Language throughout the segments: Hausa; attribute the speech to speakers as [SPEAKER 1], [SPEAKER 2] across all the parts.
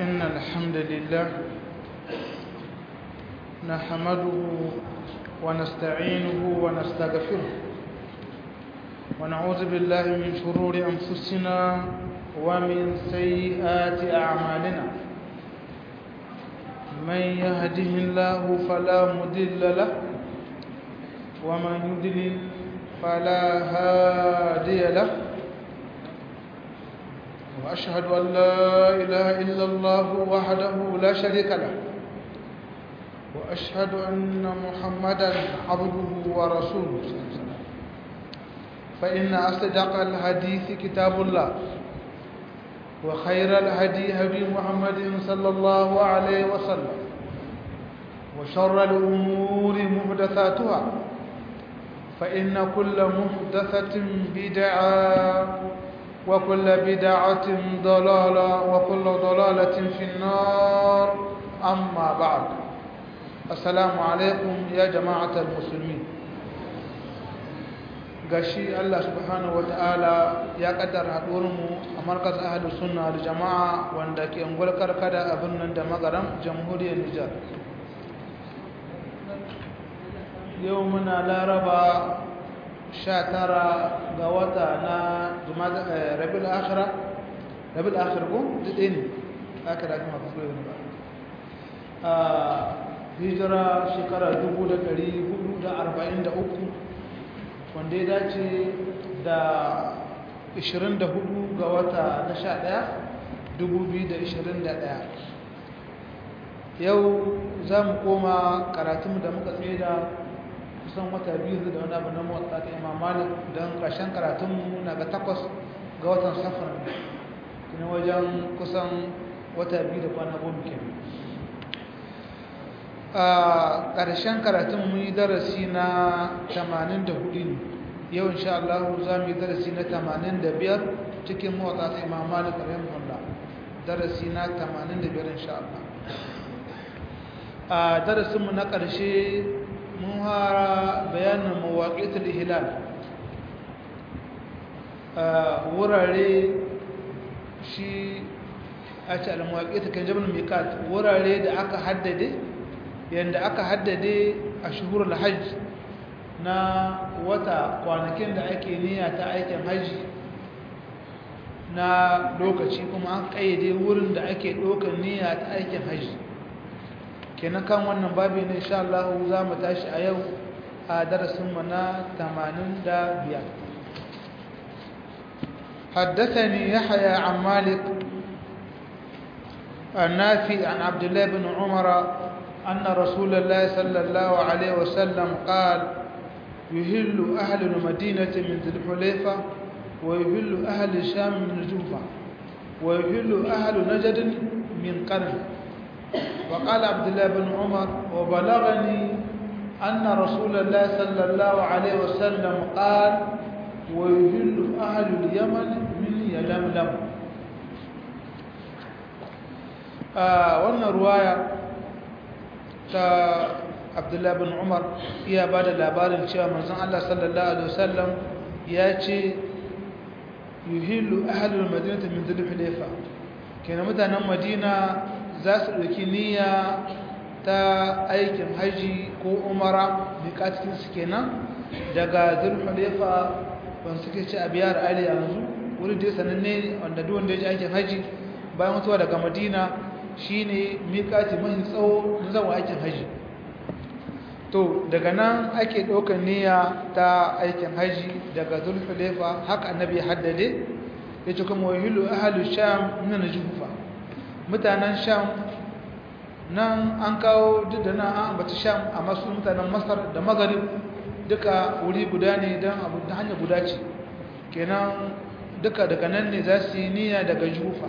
[SPEAKER 1] إن الحمد لله نحمده ونستعينه ونستغفره ونعوذ بالله من شرور أنفسنا ومن سيئات أعمالنا من يهده الله فلا مضل له ومن يضلل فلا هادي له وأشهد أن لا إله إلا الله وحده لا شريك له وأشهد أن محمدا عبده ورسوله فإن أصدق الحديث كتاب الله وخير الهدي هدي محمد صلى الله عليه وسلم وشر الأمور محدثاتها فإن كل محدثة بدعة وكل بدعة ضلالة وكل ضلالة في النار أما بعد السلام عليكم يا جماعة المسلمين gashi Allah subhanahu wataala ya kaddara mu a markaz ahlus sunna da jama'a wanda ke ungul karkada abin nan da magaram jamhuriyar Nijar yau muna laraba 19 ga wata na rabiul akhira rabiul akhir ko dade ne akhira kuma ba sai ba a hijira shekara 1443 wanda ya dace da 24 ga wata na 11 2021 yau za mu koma karatunmu da muka tsaye da kusan wata biyu da wani abu na motsa ta imam malik don ƙarshen karatunmu na ga takwas ga watan safar kuma wajen kusan wata biyu da kwana goma ke a ƙarshen karatunmu yi darasi na 84 ne yau insha Allah za mu yi darasi na 85 cikin motsa ta imam malik rahimahullah darasi na 85 insha Allah a darasinmu na ƙarshe mun hara bayanin mawaƙitul hilal wurare shi a ce al-mawaƙitul kan jabal miqat wurare da aka haddade yanda aka haddade a shuhurul hajj na wata kwanakin da ake niyya ta aikin hajji na lokaci kuma an ƙayyade wurin da ake ɗaukar niyya ta aikin hajji kenan kan wannan babi ne insha Allah za mu tashi a yau a darasin mu na 85 حدثني يحيى عن مالك النافي عن عبد الله بن عمر أن رسول الله صلى الله عليه وسلم قال يهل أهل المدينة من ذي الحليفة ويهل أهل الشام من الجوفة ويهل أهل نجد من قرن وقال عبد الله بن عمر وبلغني أن رسول الله صلى الله عليه وسلم قال ويهل أهل اليمن من يلملم wannan ruwaya ta abdullahi bin umar iya ba da labarin cewa manzon Allah sallallahu alaihi wasallam ya ce yuhillu ahlul madinati min dhul hulayfa kenan mutanen madina za su ɗauki niyya ta aikin haji ko umara miƙatinsu kenan daga zulhulefa ban suke ce a biyar ali yanzu wurin da ya sananne wanda duwanda ya ji aikin haji bayan mutuwa daga madina shi ne miƙati mahi tsawo na zama aikin haji to daga nan ake ɗaukar niyya ta aikin haji daga zulhulefa haka annabi ya haddade ya ce kuma wahilu ahalu sham na jufa mutanen sham nan an kawo duk da nan an ambaci sham a masu mutanen masar da magarib duka wuri guda ne don abu ta hanyar guda ce kenan duka daga nan ne za su yi niyya daga jufa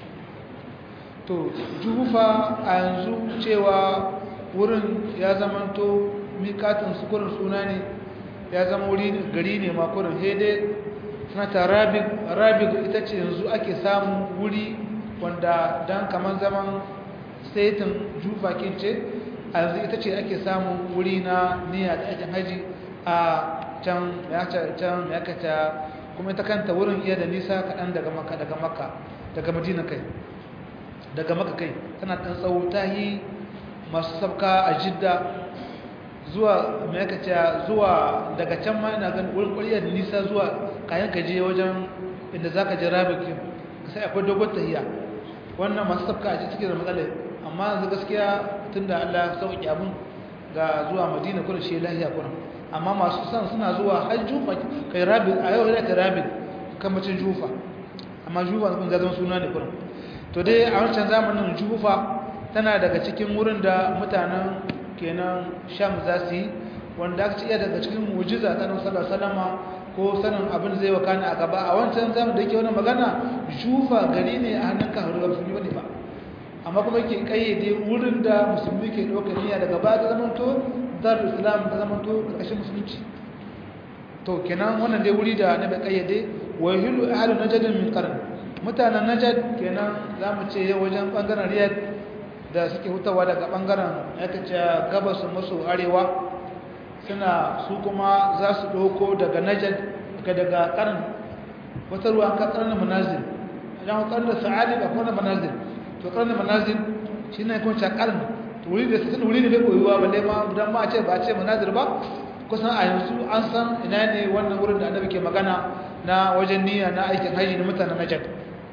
[SPEAKER 1] to jufa a yanzu cewa wurin ya zamanto mikatin sukurin suna ne ya zama wuri gari ne makurin hede sanata rabig ita ce yanzu ake samun wuri wanda don kamar zaman saitin jufa kince a yanzu ita ce ake samun wuri na niyya da aikin haji a can ya kata kuma ita kanta wurin iya da nisa kaɗan daga maka daga maka daga madina kai daga maka kai tana ɗan tsawo ta yi masu sabka a jidda zuwa mai aka ce zuwa daga can ma ina ganin wurin ƙwariyar nisa zuwa kayan ka je wajen inda za ka je rabikin sai akwai dogon tahiya wannan masu sabka a cikin da matsalai amma yanzu gaskiya tun da allah sauƙi abin ga zuwa madina kuna shi lahiya kuna amma masu san suna zuwa har jufa kai rabin a yau yana ka rabin kamacin jufa amma jufa kun zama suna ne kuna to dai a wancan zamanin jufa tana daga cikin wurin da mutanen kenan sham za su yi wanda aka iya daga cikin mujiza ta nasarar salama ko sanin abin zai wakana a gaba a wancan zamanin da yake wani magana jufa gari ne a hannun kan haruwa musulmi wani ba amma kuma ke kayyade wurin da musulmi ke ɗaukar niyya daga ba ta zamanto darul islam ta zamanto ƙarƙashin musulunci to kenan wannan dai wuri da na bai kayyade wa yuhillu ahlu najd min qarn mutanen najd kenan zamu ce wajen bangaren riyad da suke hutawa daga bangaren yake ce gabas maso arewa suna su kuma za su ɗauko daga najd daga qarn wata ruwa ka qarn manazil idan qarn sa'ali ba kuma manazil to karnin manazil shi ne kun cakarin wuri da sun wuri ne bai koyuwa balle ma dan ma ce ba ce manazil ba kusan a yanzu an san ina ne wannan wurin da annabi ke magana na wajen niyya na aikin haji na mutanen najad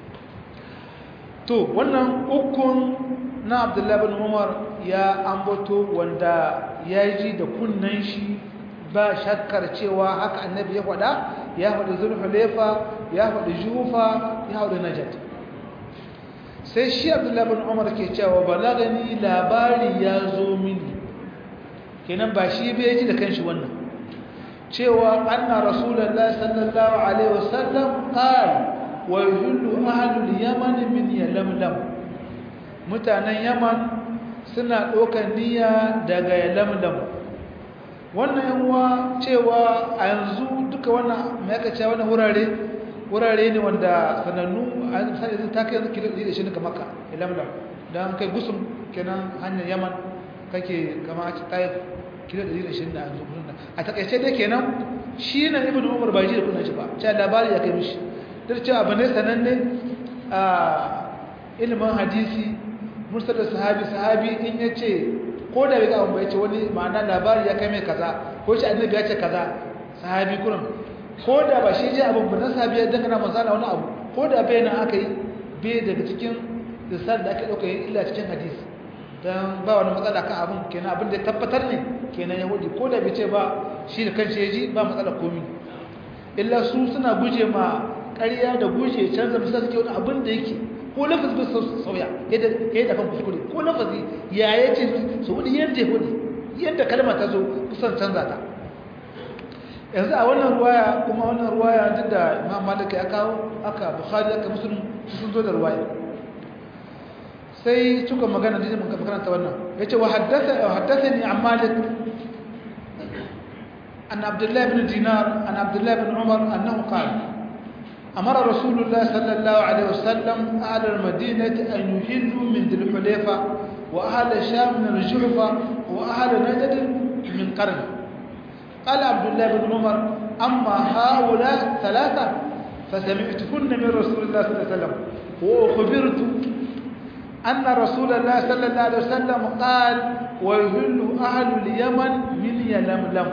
[SPEAKER 1] to wannan ukun na abdullahi bin umar ya ambato wanda ya ji da kunnan shi ba shakkar cewa haka annabi ya faɗa ya faɗi zulhulefa ya faɗi jufa ya faɗi najad sai shi abdullahi bin umar ke cewa balagani labari ya zo mini kenan ba shi bai ji da kanshi wannan cewa anna rasulullahi sallallahu alaihi wasallam qala wa yuhillu ahlul yaman min yalamlam mutanen yaman suna ɗaukar niyya daga yalamlam wannan yanwa cewa a yanzu duka wannan mai aka cewa wannan wurare wurare ne wanda sanannu a misali ta kai yanzu kilo da shi ne maka ilamlam don kai gusum kenan hanyar yaman kake kama a taif kilo da shi da yanzu a takaice dai kenan shi na ibn umar bai ji da kunan shi ba cewa labari ya kai mishi duk cewa abu ne sananne a ilimin hadisi mursal sahabi sahabi in ya ce ko da bai ga abu bai ce wani ma'ana labari ya kai mai kaza ko shi annabi ya ce kaza sahabi kurum ko da ba shi je abin ba na sahabi ya dangana manzana wani abu ko da bai nan aka yi bai daga cikin risal da aka ɗauka yin illa cikin hadisi don ba wani matsala kan abin kenan abin da ya tabbatar ne kenan yahudi ko da bai ce ba shi da kanshi ya ji ba matsala komi illa su suna guje ma ƙarya da guje canza misali suke wani abin da yake ko lafazi bai sauya yadda ya yi dafan kuskure ko lafazi ya ya ce su wani yadda ya wani yadda kalma ta zo kusan canza ta yanzu a wannan ruwaya kuma wannan ruwaya duk da imam malik ya kawo aka bukhari aka muslim sun zo da ruwaya sai suka magana da mun karanta wannan yace wa haddatha wa haddathani an malik an abdullah ibn dinar an abdullah ibn umar annahu qala أمر رسول الله صلى الله عليه وسلم أهل المدينة أن يهلوا من ذي الحليفة وأهل الشام من الجحفة وأهل نجد من قرن قال عبد الله بن عمر أما هؤلاء ثلاثة فسمعتهن من رسول الله صلى الله عليه وسلم وأخبرت أن رسول الله صلى الله عليه وسلم قال ويهل أهل اليمن من يلملم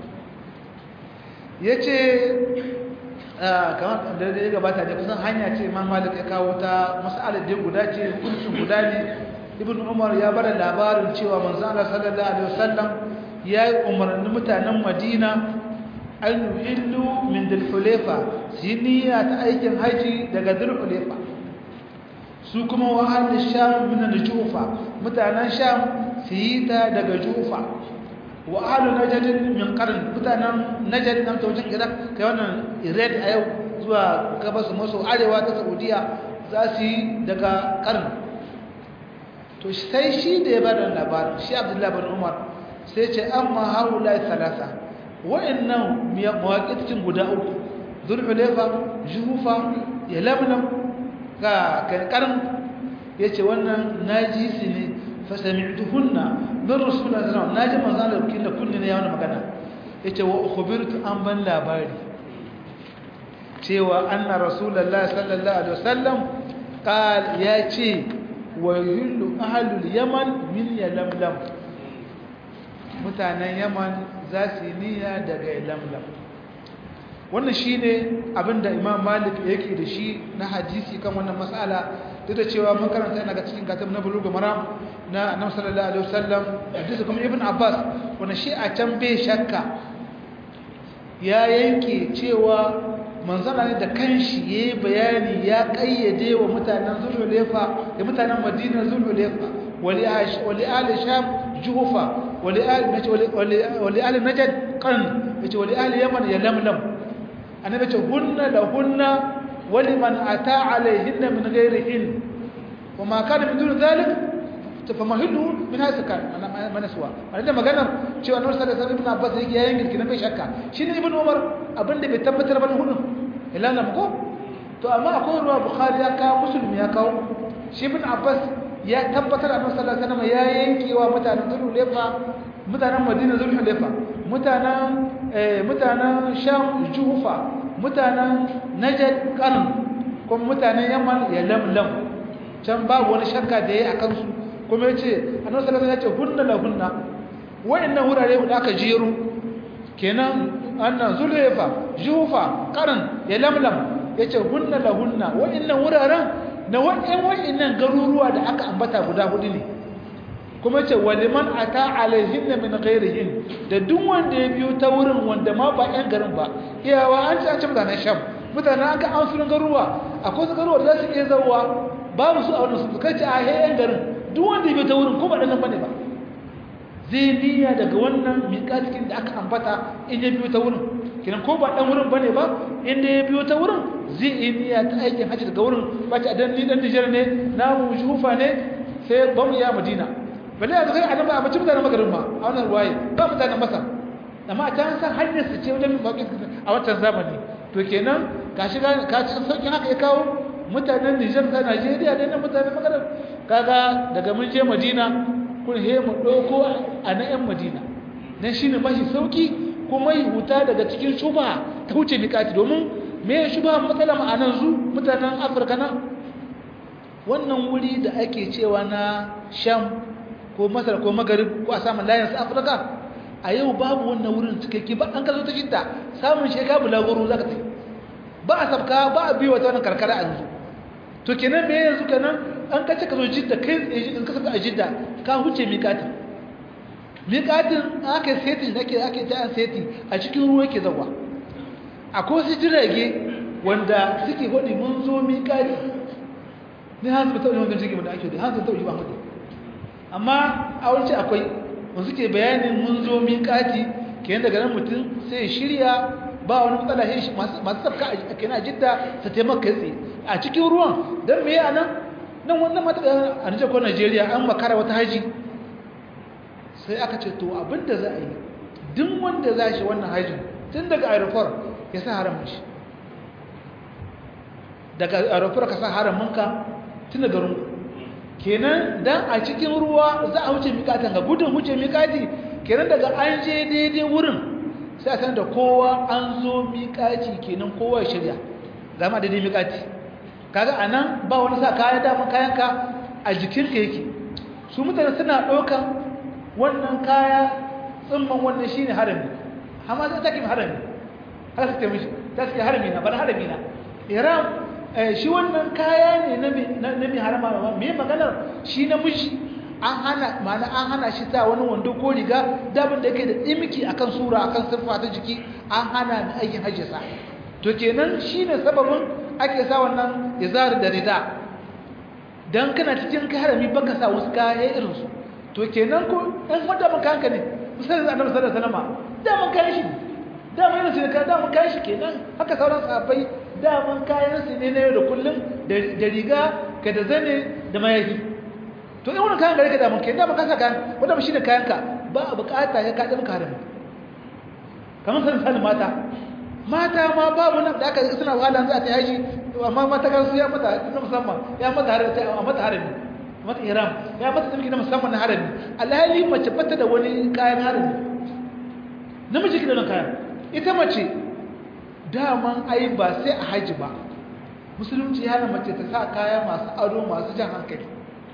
[SPEAKER 1] yace kamar da ya gabata da kusan hanya ce imam malik ya kawo ta mas'alar da guda ce hukuncin guda ne ibn umar ya bada labarin cewa manzo Allah sallallahu alaihi wasallam ya yi umarni mutanen madina an yuhillu min dulhulefa siniya ta aikin haji daga dulhulefa su kuma wahalin sham min jufa mutanen sham su yi ta daga jufa wa ahlu najd min qarn mutanen najd nan ta wajen iraq kai wannan ired a yau zuwa gabas maso arewa ta saudiya za su yi daga qarn to sai shi da ya bada labarin shi abdullahi bin umar sai ce amma haula talata wa'annan mawaƙitin guda uku zulhulefa juhufa ya lamlam ga kankarin ya ce wannan naji su ne fasami'tuhunna min rasulullah sallallahu alaihi naji manzo Allah kin da kunni ne ya wani magana yace wa ukhbirtu an ban labari cewa anna rasulullah sallallahu alaihi wasallam qal ya ce wa yuhillu ahlul yaman min yalamlam mutanen yaman za su yi niyya daga yalamlam wannan shine abinda imam malik yake da shi na hadisi kan wannan mas'ala duk da cewa mun karanta yana ga cikin katab na bulugh maram na annabi sallallahu alaihi wasallam hadisi kuma ibn abbas wanda shi a can bai shakka ya yanke cewa manzana ne da kanshi yayi bayani ya kayyade wa mutanen zulhulefa da mutanen madina zulhulefa wali ash wali ali sham juhufa wali ali najd wali ali najd qan yace wali ali yaman ya lamlam annabi ce hunna la hunna ولمن أتى عليهن من غيرهن وما كان من دون ذلك فمهله من هذا كان أنا ما نسوا أنا لما قلنا شو أنور صلى الله عليه وسلم أبغى يجي ينقل كنا بيشكا شنو ابن عمر أبن ده بيتبتر بن هنا إلا لما كو تو أما أقول رواه بخاري يا كاو مسلم يا كاو شي ابن عباس ya tabbatar annabi sallallahu alaihi wasallam ya yanke wa mutanen Zulhulefa mutanen Madina Zulhulefa mutanen mutanen Sham Jufa mutanen Najd Qarn kuma mutanen Yaman ya lamlam can babu wani shakka da yayi akan su kuma yace annabi sallallahu alaihi wasallam ya ce hunna la hunna wa'annan wurare da aka jero kenan annan Zulhulefa Jufa Qarn ya lamlam yace hunna la hunna wa'annan wuraren na wa'in wa'innan garuruwa da aka ambata guda hudu ne kuma ce waliman ata alaihin min ghairihin da duk wanda ya biyo ta wurin wanda ma ba yan garin ba iyawa an ci an ci mutanen sham mutanen an ga an sunan garuruwa akwai su garuruwa da za su iya zauwa babu su a wani su kai ce a he yan garin duk wanda ya biyo ta wurin ko ba ɗan bane ba zai niyya daga wannan miƙatikin da aka ambata in ya biyo ta wurin kinan ko ba ɗan wurin bane ba inda ya biyo ta wurin zai yi niyya ta aikin hajji daga wurin ba ta dan ni dan Nijar ne na mu shufa ne sai ba mu ya Madina balle a zai annabi a mutum da magarin ma a wannan ruwaye ba mutanen Masar amma a can san hanyar su ce wajen maƙi a wancan zamani to kenan ka shiga ka ci sauƙin haka ya kawo mutanen Nijar da Najeriya da nan mutanen magarin kaga daga mun je Madina kun he mu ɗauko a na 'yan Madina dan shine mashi sauki kuma yi huta daga cikin shuba ta wuce miƙati domin me shuba matsala ma'anan zu mutanen afirka nan wannan wuri da ake cewa na sham ko masar ko magarib ko a samun layin su afirka a yau babu wannan wurin cikakke ba an kazo ta shidda samun sheka bulagoro za ka tafi ba a sabka ba a biyu wata wannan karkara a yanzu to kenan me yanzu kenan an kace ka zo jidda kai in ka saka a jidda ka huce miƙatin miƙatin aka seti ake ake ta seti a cikin ruwa yake zawa akwai wasu jirage wanda suke hodi mun zo miƙati ni hanzu ba taɓa wanda jirgin da ake da hanzu taɓa yi ba mutu amma a wance akwai wanda suke bayanin mun zo miƙati ke daga nan mutum sai shirya ba wani matsala shi masu sabka a kenan a jidda su taimaka tsaye a cikin ruwan don me a nan nan wannan mata a nijar ko najeriya an makara wata haji sai aka ce to abinda za a yi duk wanda za shi wannan hajjin tun daga aeroport ya sa haramun shi daga aeroport ka sa haramunka tun daga rungu kenan dan a cikin ruwa za a wuce mikatan ga gudun wuce mikati kenan daga an je daidai wurin sai a san da kowa an zo mikati kenan kowa ya shirya gama daidai mikati kaga anan ba wani sa kaya daman kayanka a jikinka yake su mutane suna ɗaukan wannan kaya tsimman wannan shine harami amma sai take harami haka take mishi ta ce harami na bar harami na iram shi wannan kaya ne na na mi harama ba me maganar shi na miji an hana mana an hana shi ta wani wando ko riga dabin da yake da tsimiki akan sura akan siffa ta jiki an hana ni aikin hajji sa to kenan shine sababin ake sa wannan izar da rida dan kana cikin harami baka sa wasu kaya irin su to kenan ko dan wanda mun kanka ne musallan annabi sallallahu alaihi wasallam da mun kai shi da mun yana cikin da mun kai shi kenan haka sauran sahabbai da mun kayan su ne na yau da kullum da riga ka da zane da mayafi to in wannan kayan gare ka da mun kai da mun kasa kayan wanda ba shine kayan ka ba a bukata ya kaɗa maka harami kamar sanin sanin mata mata ma babu nan da aka suna wahala za ta yaji amma mata kan su ya mata na musamman ya mata harami a mata harami mata iram ya mata tsamki na musamman na harami alhali mace bata da wani kayan harami namiji ki da nan kayan ita mace daman ai ba sai a haji ba musulunci ya hana mace ta sa kaya masu ado masu jan hankali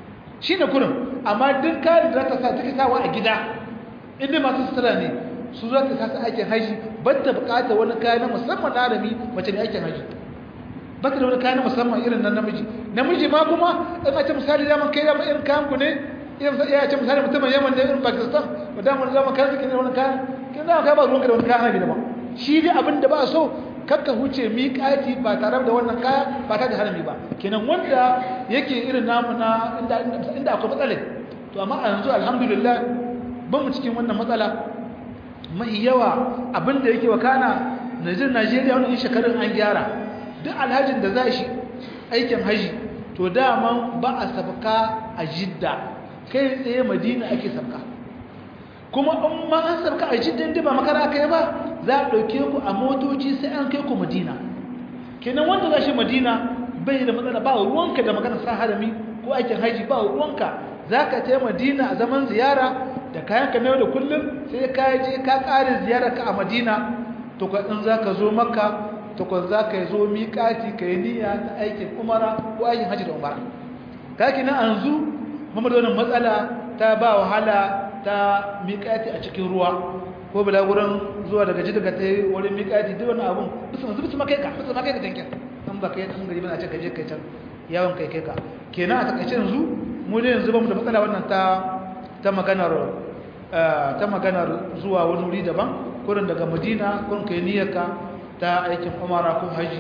[SPEAKER 1] shi ne kurin amma duk kayan da za ta sa take sawa a gida inda masu sutura ne su za ta kasa aikin haji ba ta bukatar wani kaya na musamman na arami mace ne aikin haji ba ta da wani kaya na musamman irin nan namiji namiji ma kuma in a ce misali zaman kai zaman irin kayan ku ne irin sa iya ce misali mutumin yaman da irin pakistan ba da mun zaman kayan suke da wani kayan kin zama kai ba ruwanka da wani kayan haji daban shi dai abin da ba a so kakka huce miƙati ba tare da wannan kaya ba tare da harami ba kenan wanda yake irin namu na inda inda akwai matsala to amma a yanzu alhamdulillah ban mu cikin wannan matsala mai yawa abinda yake wakana Najeriya Najeriya wannan shekarun an gyara duk alhajin da za shi aikin haji to dama ba a sabka a Jidda kai tsaye Madina ake sabka kuma in ma an sabka a Jidda inda ba makara kai ba za a ɗauke ku a motoci sai an kai ku madina kenan wanda za shi madina bai da matsala ba ruwanka da magana sa harami ko aikin haji ba ruwanka za ka ta madina a zaman ziyara da kayanka na yau da kullum sai ka je ka ƙare ziyara ka a madina to ka in za ka zo makka to ka za ka zo miƙati ka yi niyya ta aikin umara ko aikin haji da umara ka kenan yanzu mamadu wannan matsala ta ba wahala ta miƙati a cikin ruwa ko bulaguran zuwa daga ji daga ta yi wurin miƙati duk wani abun bisa masu bisa makai ka bisa makai ka tankin an ba kai ɗan gari bana ce ka je kai can yawon kai kai ka kenan a takaice yanzu mu ne yanzu ba mu da matsala wannan ta ta maganar ta maganar zuwa wani wuri daban kurin daga madina kurin kai niyyarka ta aikin umara ko haji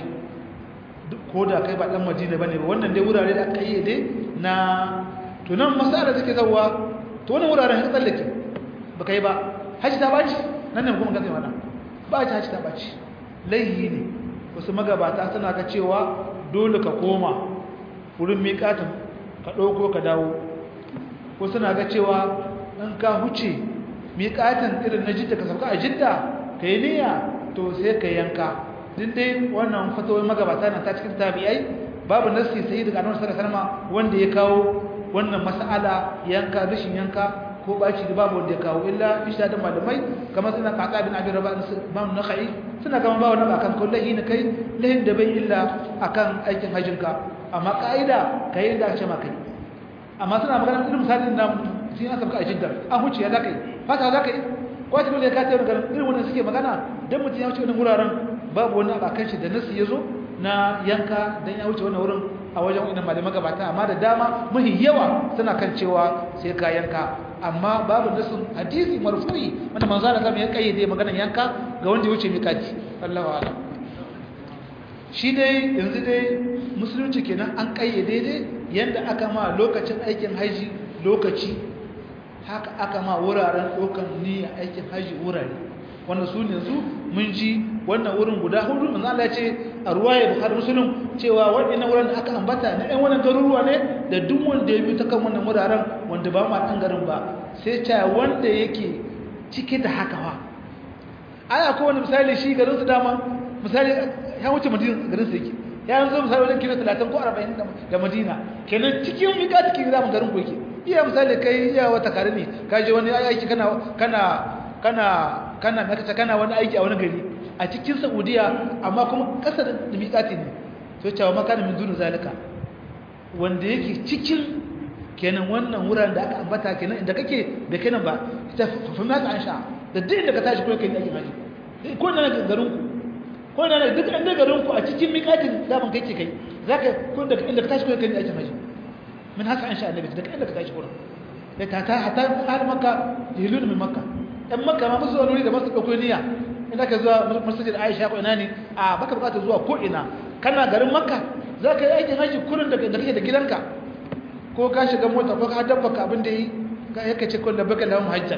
[SPEAKER 1] ko da kai ba dan madina bane ba wannan dai wurare da aka yi dai na to nan masala take zawa to wannan wuraren ka tsallake ba kai ba haji ta baci nan ne kuma gaza mana ba ta haji ta baci laihi ne wasu magabata suna ga cewa dole ka koma wurin miƙatin ka ɗauko ka dawo ko suna ga cewa in ka huce miƙatin irin na jidda ka sauka a jidda ka yi niyya to sai ka yanka din dai wannan fatawar magabata na ta cikin tabi'ai babu nasi sai daga annabi sallallahu alaihi wasallam wanda ya kawo wannan mas'ala yanka rashin yanka ko baci da babu wanda ya kawo illa isha da malamai kamar suna kaka bin abin raba imam nakhai suna kama ba wannan akan kullahi ne kai lahin da bai illa akan aikin hajjinka amma kaida kai da ce maka amma suna magana irin misalin da sun an sabka a jidda an huce ya zakai fata zakai ko ta dole ka ta magana irin wannan suke magana dan mutum ya wuce wannan wuraren babu wani abakan shi da nasi yazo na yanka dan ya wuce wannan wurin a wajen wannan malamai gabata amma da dama mahi yawa suna kan cewa sai ka yanka amma babu nasin hadisi marfu'i wanda manzo Allah ya kayyade maganar yanka ga wanda ya wuce mikati Allahu a'lam shi dai yanzu dai musulunci kenan an kayyade dai yanda aka ma lokacin aikin haji lokaci haka aka ma wuraren dokan niyya aikin haji wurare wanda su ne su mun ji wannan wurin guda hudu manzo Allah ya ce a ruwaya Bukhari Muslim cewa waɗannan wurin da aka ambata na ɗan wannan garuruwa ne da duk wanda ya bi ta kan wannan wuraren wanda ba ma ɗan garin ba sai ta wanda yake cike da haka fa ai akwai wani misali shi garin su dama misali ya wuce Madina garin su yake ya yanzu misali wajen kilo 30 ko 40 da Madina kenan cikin mika cikin zamu garin ku yake iya misali kai iya wata kare ne ka je wani aiki kana kana kana kana maka kana wani aiki a wani gari a cikin Saudiya amma kuma kasar da miƙati ne to cewa maka da min dunu zalika wanda yake cikin kenan wannan wuraren da aka ambata kenan inda kake da kenan ba ta fa ma an sha da duk inda ka tashi ko kai aikin haji ko da garin ku ko da duk inda garin ku a cikin miƙatin zaman kai ke kai zaka ko da inda ka tashi ko kai aikin haji min haka an sha annabi da inda ka tashi ko da ta ta hatta har makka yilun min makka dan makka ma musu wani da masu dauko niyya ina ka zuwa masjid Aisha ko ina ne a baka bukata zuwa ko ina kana garin makka zaka yi aikin haji kullun da kake da gidanka ko ka shiga mota ko ka dabba ka abin da yi yake ce kun da baka lawan hajjan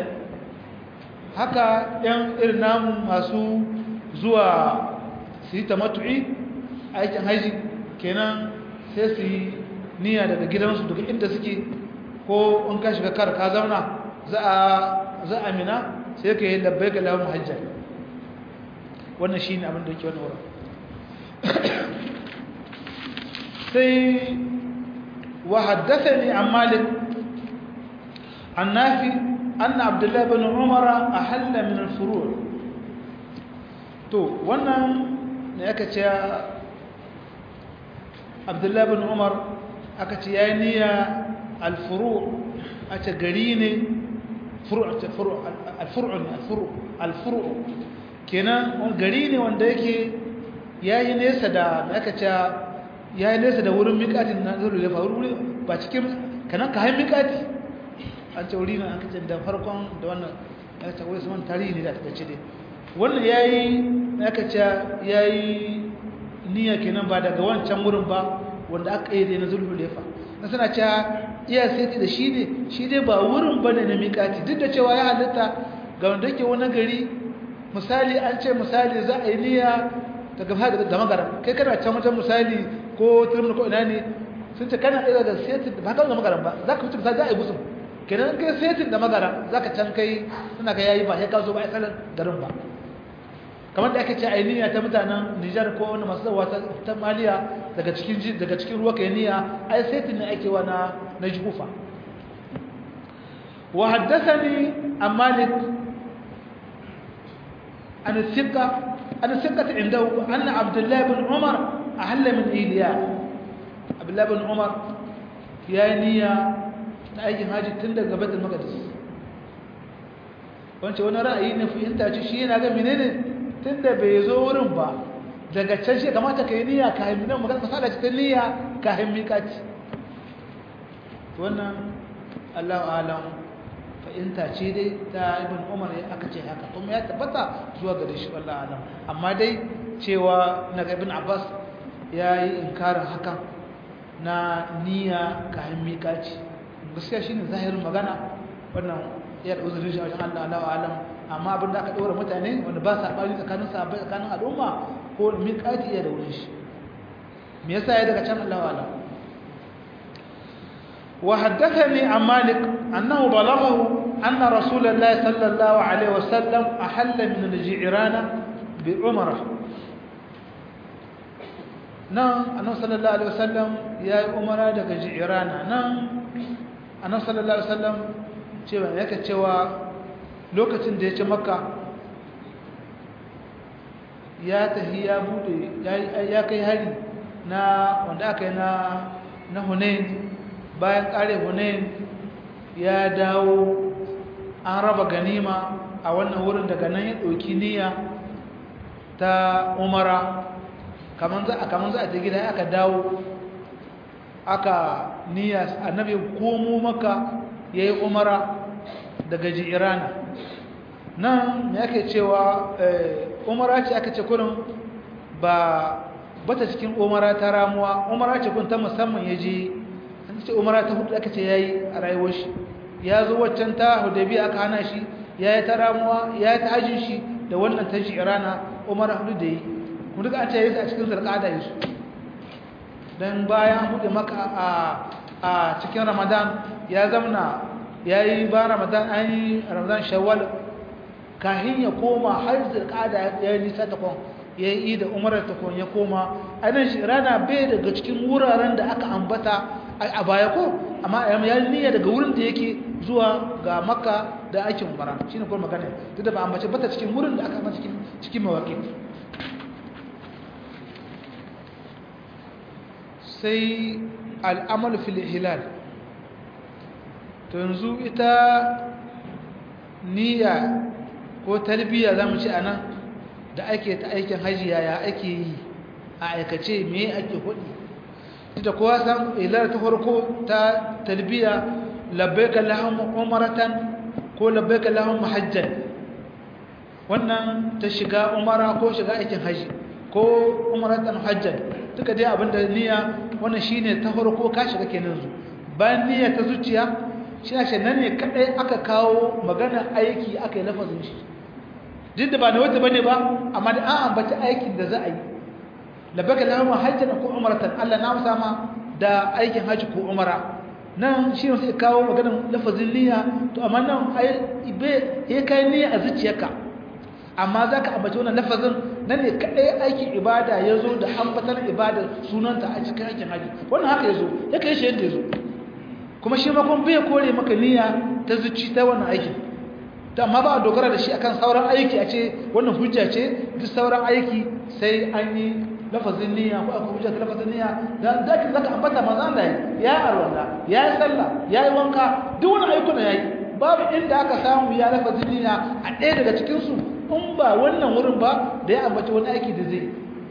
[SPEAKER 1] haka yan irin namu masu zuwa su yi tamattu'i aikin haji kenan sai su yi niyya daga gidansu daga inda suke ko in ka shiga kar ka zauna za a za a mina sai ka yi labbai ga lawan hajjan wannan shi ne abin da yake wani wurin sai وحدثني عن مالك عن نافع أن عبد الله بن عمر أحل من الفروع تو وانا نيكتا عبد الله بن عمر أكتا يانيا alfuru a ce gari ne alfuru kenan gari ne wanda yake ya yi nesa da aka ce ya yi nesa da wurin mikatin na zuru da faru ba cikin kanan ka hain mikati an ce wuri na an kacin da farkon da wannan ya ce wai saman tarihi ne da ta ce dai wannan ya yi aka ce ya yi niyya kenan ba daga wancan wurin ba wanda aka yi dai na zuru da na suna cewa iya sai da shi ne shi dai ba wurin bane na mikati duk da cewa ya halitta ga wanda yake wani gari misali an ce misali za a yi niyya daga fada da magaran kai kana can wajen misali ko turmin ko ina ne sun ce kana ɗaya da setin ba kan da magaran ba za ka wuce misali za a yi gusun kenan kai setin da magaran za ka can kai suna ka yayi ba sai ka zo ba a tsarin garin ba kamar da ake ce a yi niyya ta mutanen nijar ko wani masu zawa ta maliya daga cikin daga cikin ruwa kai niyya ai setin ne ake wa na na jufa wa haddathani an malik an thiqa an thiqat indahu anna abdullah ibn umar ahalla min iliya abdullah ibn umar ya niyya ta aikin haji tun daga baitul maqdis wance wani ra'ayi ne fahimta ce shi yana ga menene tunda bai zo wurin ba daga can shi kamata ka yi niyya ka yi nan magana fasada ce ta niyya ka yi miƙaci wannan allahu alam fahimta ce dai ta ibn umar ya aka ce haka kuma ya tabbata zuwa gare shi wallahu alam amma dai cewa na ibn abbas ya yi inkarin hakan na niyya ka yi miƙaci gaskiya shine zahirin magana wannan ya da uzurin shi a wajen allah allahu alam amma abin da aka ɗora mutane wanda ba sa ɓari tsakanin sahabbai tsakanin al'umma ko miƙati iya da wurin shi me yasa ya daga can Allah wala wa haddathani an malik annahu balaghahu anna rasulullahi sallallahu alaihi wasallam ahalla min al-ji'rana bi umrah nan annabi sallallahu alaihi wasallam yayi umara daga ji'rana nan annabi sallallahu alaihi wasallam cewa yake cewa lokacin da ya ci makka ya tafi ya bude ya kai hari na wanda aka yi na na hunain bayan kare hunain ya dawo an raba ganima a wannan wurin daga nan ya ɗauki niyya ta umara kamar za a kamar za a ta gida aka dawo aka niyya annabi komo maka ya yi umara daga ji'irana nan me ake cewa umara ce aka ce kurin ba bata cikin umara ta ramuwa umara ce kun ta musamman ya je an ce umara ta hudu aka ce ya yi a rayuwar shi ya zo waccan ta hudabi aka hana shi ya yi ta ramuwa ya yi ta hajjin shi da wannan ta ji'irana umara hudu da yi kuma duka an ce ya yi a cikin sarƙada yi su don bayan hudu maka a cikin ramadan ya zamna ya yi ba ramadan an yi ramadan shawwal kahin ya koma har zirkada ya yi nisa ta kwan ya yi da umarar ta kwan ya koma ainihin shi rana bai daga cikin wuraren da aka ambata a baya ko amma ya yi niyya daga wurin da yake zuwa ga makka da aikin umara shi ne kuma magana duk da ba ambace bata cikin wurin da aka ambata cikin mawaƙi sai al'amal fil hilal to yanzu ita niyya ko talbiya za mu ci a nan da ake ta aikin hajji yaya ake yi a aikace me ake hudu da kowa san ilar ta farko ta talbiya labbaika lahum umratan ko labbaika lahum hajjan wannan ta shiga umara ko shiga aikin hajji ko umratan hajjan duka dai abinda niyya wannan shine ta farko ka shiga kenan zu bayan niyya ta zuciya shi ne nan ne kadai aka kawo magana aiki aka yi lafazin shi duk da ba na wata bane ba amma da an ambaci aikin da za a yi labaka lahum hajjan ko umratan Allah na musa ma da aikin haji ko umara nan shi ne sai kawo magana lafazin niyya to amma nan ai ibe ya kai niyya a zuciyarka amma zaka ambaci wannan lafazin nan ne kadai aikin ibada yazo da ambatar ibada sunanta a cikin aikin haji wannan haka yazo ya kai shi yadda yazo kuma shi makon bai kore maka niyya ta zuci ta wannan aikin ta amma ba a dogara da shi akan sauran aiki a ce wannan hujja ce duk sauran aiki sai an yi lafazin niyya ko akwai hujja lafazin niyya dan zaka zaka ambata manzo Allah ya arwala ya yi sallah ya yi wanka duk wani ayyukan yayi babu inda aka samu ya lafazin niyya a ɗaya daga cikin su in ba wannan wurin ba da ya ambaci wani aiki da zai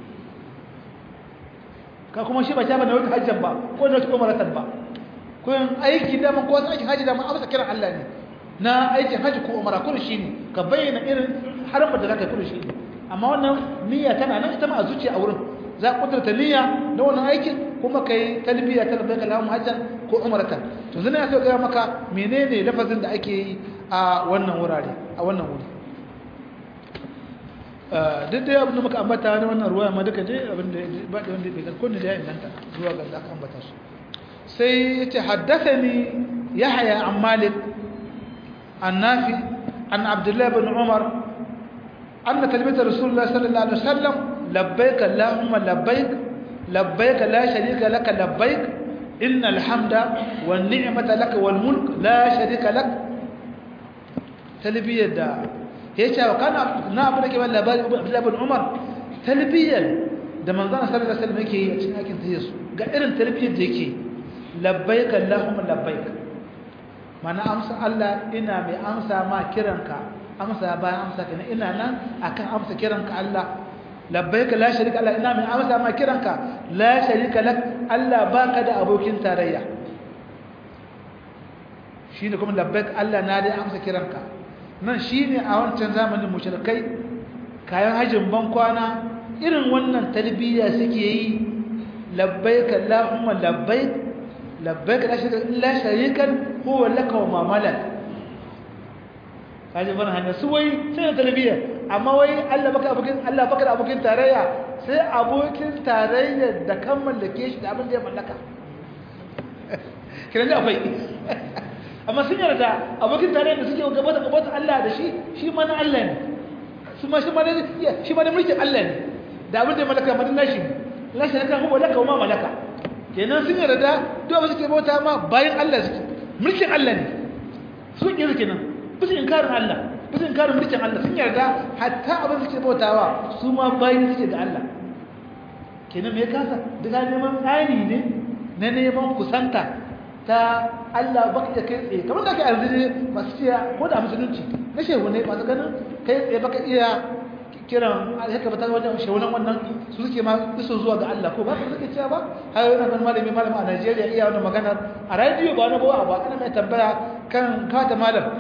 [SPEAKER 1] ka kuma shi ba ta bane wata hajjan ba ko da wata umaratan ba ko yin aiki da ko wasu aikin haji da mun amsa kiran Allah ne na aikin haji ko umara kullu shine ka bayyana irin harafin da zaka kullu shine amma wannan niyya tana nan ita ma a zuciya a wurin za ka kudurta niyya na wannan aikin kuma kai talbiya ta labbaika lahum hajjan ko umratan to zan ya so ga maka menene lafazin da ake yi a wannan wurare a wannan wuri duk dai abin da muka ambata ne wannan ruwa ma duka dai abin da ba da wanda bai garko ne da ya inganta zuwa ga da aka ambata su sai yace haddathani yahya an malik an nafi an abdullah ibn umar anna talbiyat rasulullah sallallahu alaihi wasallam labbaik allahumma labbaik labbaik la sharika lak labbaik innal hamda wan ni'mata lak wal mulk la sharika lak talbiyat da yace wa kana na abu da ke wallahi labari abdullah ibn umar talbiyat da manzon sallallahu alaihi wasallam yake yi a cikin aikin tayyus ga irin talbiyat da yake labbaik allahumma labbaik mana amsa Allah ina mai amsa ma kiranka amsa bayan amsa kana ina nan akan amsa kiranka Allah labbaik la sharika Allah ina mai amsa ma kiranka la sharika lak Allah baka da abokin tarayya shine kuma labbaik Allah na dai amsa kiranka nan shine a wancan zamanin mushrikai kayan hajjin ban kwana irin wannan talbiya suke yi labbaik Allahumma labbaik labbaik la sharika illa sharikan huwa laka wa ma malak kaji bana hanya su wai sai da talbiya amma wai Allah baka abokin Allah baka abokin tarayya sai abokin tarayya da kan mallake shi da abin da ya mallaka kiran da akwai amma sun yarda abokin tarayya da suke gaba da gaba Allah da shi shi ma na Allah ne su ma shi ma ne shi ma ne mulkin Allah ne da abin da ya mallaka madin nashi la shirka huwa laka wa ma malaka kenan sun yarda duk abin suke bauta ma bayan Allah suke mulkin Allah ne su ke kenan bisa inkarin Allah bisa inkarin mulkin Allah sun yarda hatta abin suke bautawa su ma bayan suke da Allah kenan me kasa daga neman tsani ne na neman kusanta ta Allah baka da kai tsaye kamar da kai yanzu ne masu ciya ko da musulunci na shehu ne masu ganin kai tsaye baka iya kiran haka ba ta wajen shehunan wannan su suke ma iso zuwa ga Allah ko ba ka suke cewa ba har yana ganin malami malami a Najeriya iya wannan maganar a radio ba na bawa ba kana mai tambaya kan kata malam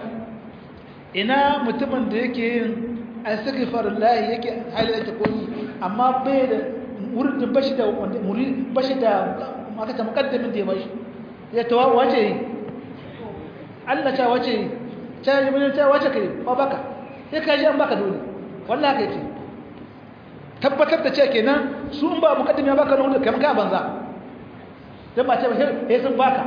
[SPEAKER 1] ina mutumin da yake yin astaghfirullah yake halin da koyi amma bai da wurin bashi da muri bashi da aka ta mukaddamin da ya bashi ya tawa wace yi Allah ta wace yi ta yi mun ta wace kai ba baka sai ka ji an baka dole wallahi kai ce tabbatar da cewa kenan su in ba mukaddimi ya baka dole kai ka banza dan ba ce ba sai sun baka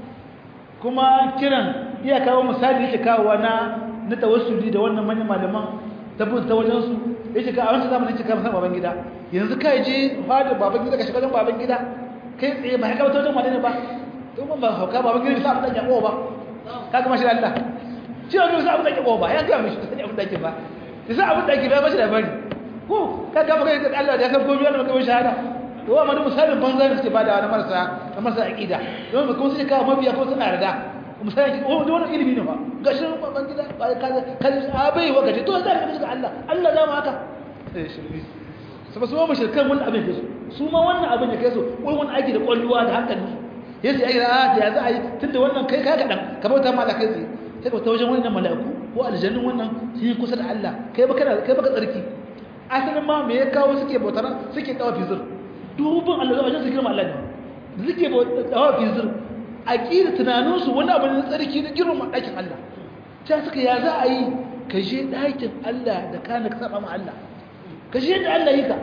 [SPEAKER 1] kuma kiran iya kawo misali yake kawo na na tawassuli da wannan manyan malaman tabbata ta wajen su yace ka a wancan zamanin yake ka baban gida yanzu kai je fada baban gida ka shiga wajen baban gida kai tsaye ba ka wata wajen wane ne ba to ban ba hauka baban gida bisa abin da ya ba ka ga mashi Allah shi ne bisa abin da ya ba ya ga mishi sai abin da yake ba bisa abin da yake ba mashi labari ko ka ga maka da Allah da ya san komai Allah maka shahada to wa madu misalin banza ne suke bada na marasa na marasa aqida don ba kuma sai ka mabiya ko suna rada misali oh da wannan ilimi ne ba gashin baban gida ba ka ka abai wa gaje to zai ka Allah Allah za mu haka eh shirbi saboda su ma shirkan wannan abin da su su ma wannan abin da kai su wai wannan aiki da kwalluwa da hankali yace ai a ya za a yi tunda wannan kai kai kadan ka bauta ma Allah kai tsaye sai ka wajen wannan mala'iku ko aljannun wannan sun yi kusa da Allah kai baka kai baka tsarki asalin ma me ya kawo suke bautar suke dawa fizir dubin Allah wajen su girma Allah ne suke dawa fizir aqida tunanin su wani abu ne tsarki da girma dakin Allah ta suka ya za a yi ka je dakin Allah da kana ka saba ma Allah ka je da Allah yi ka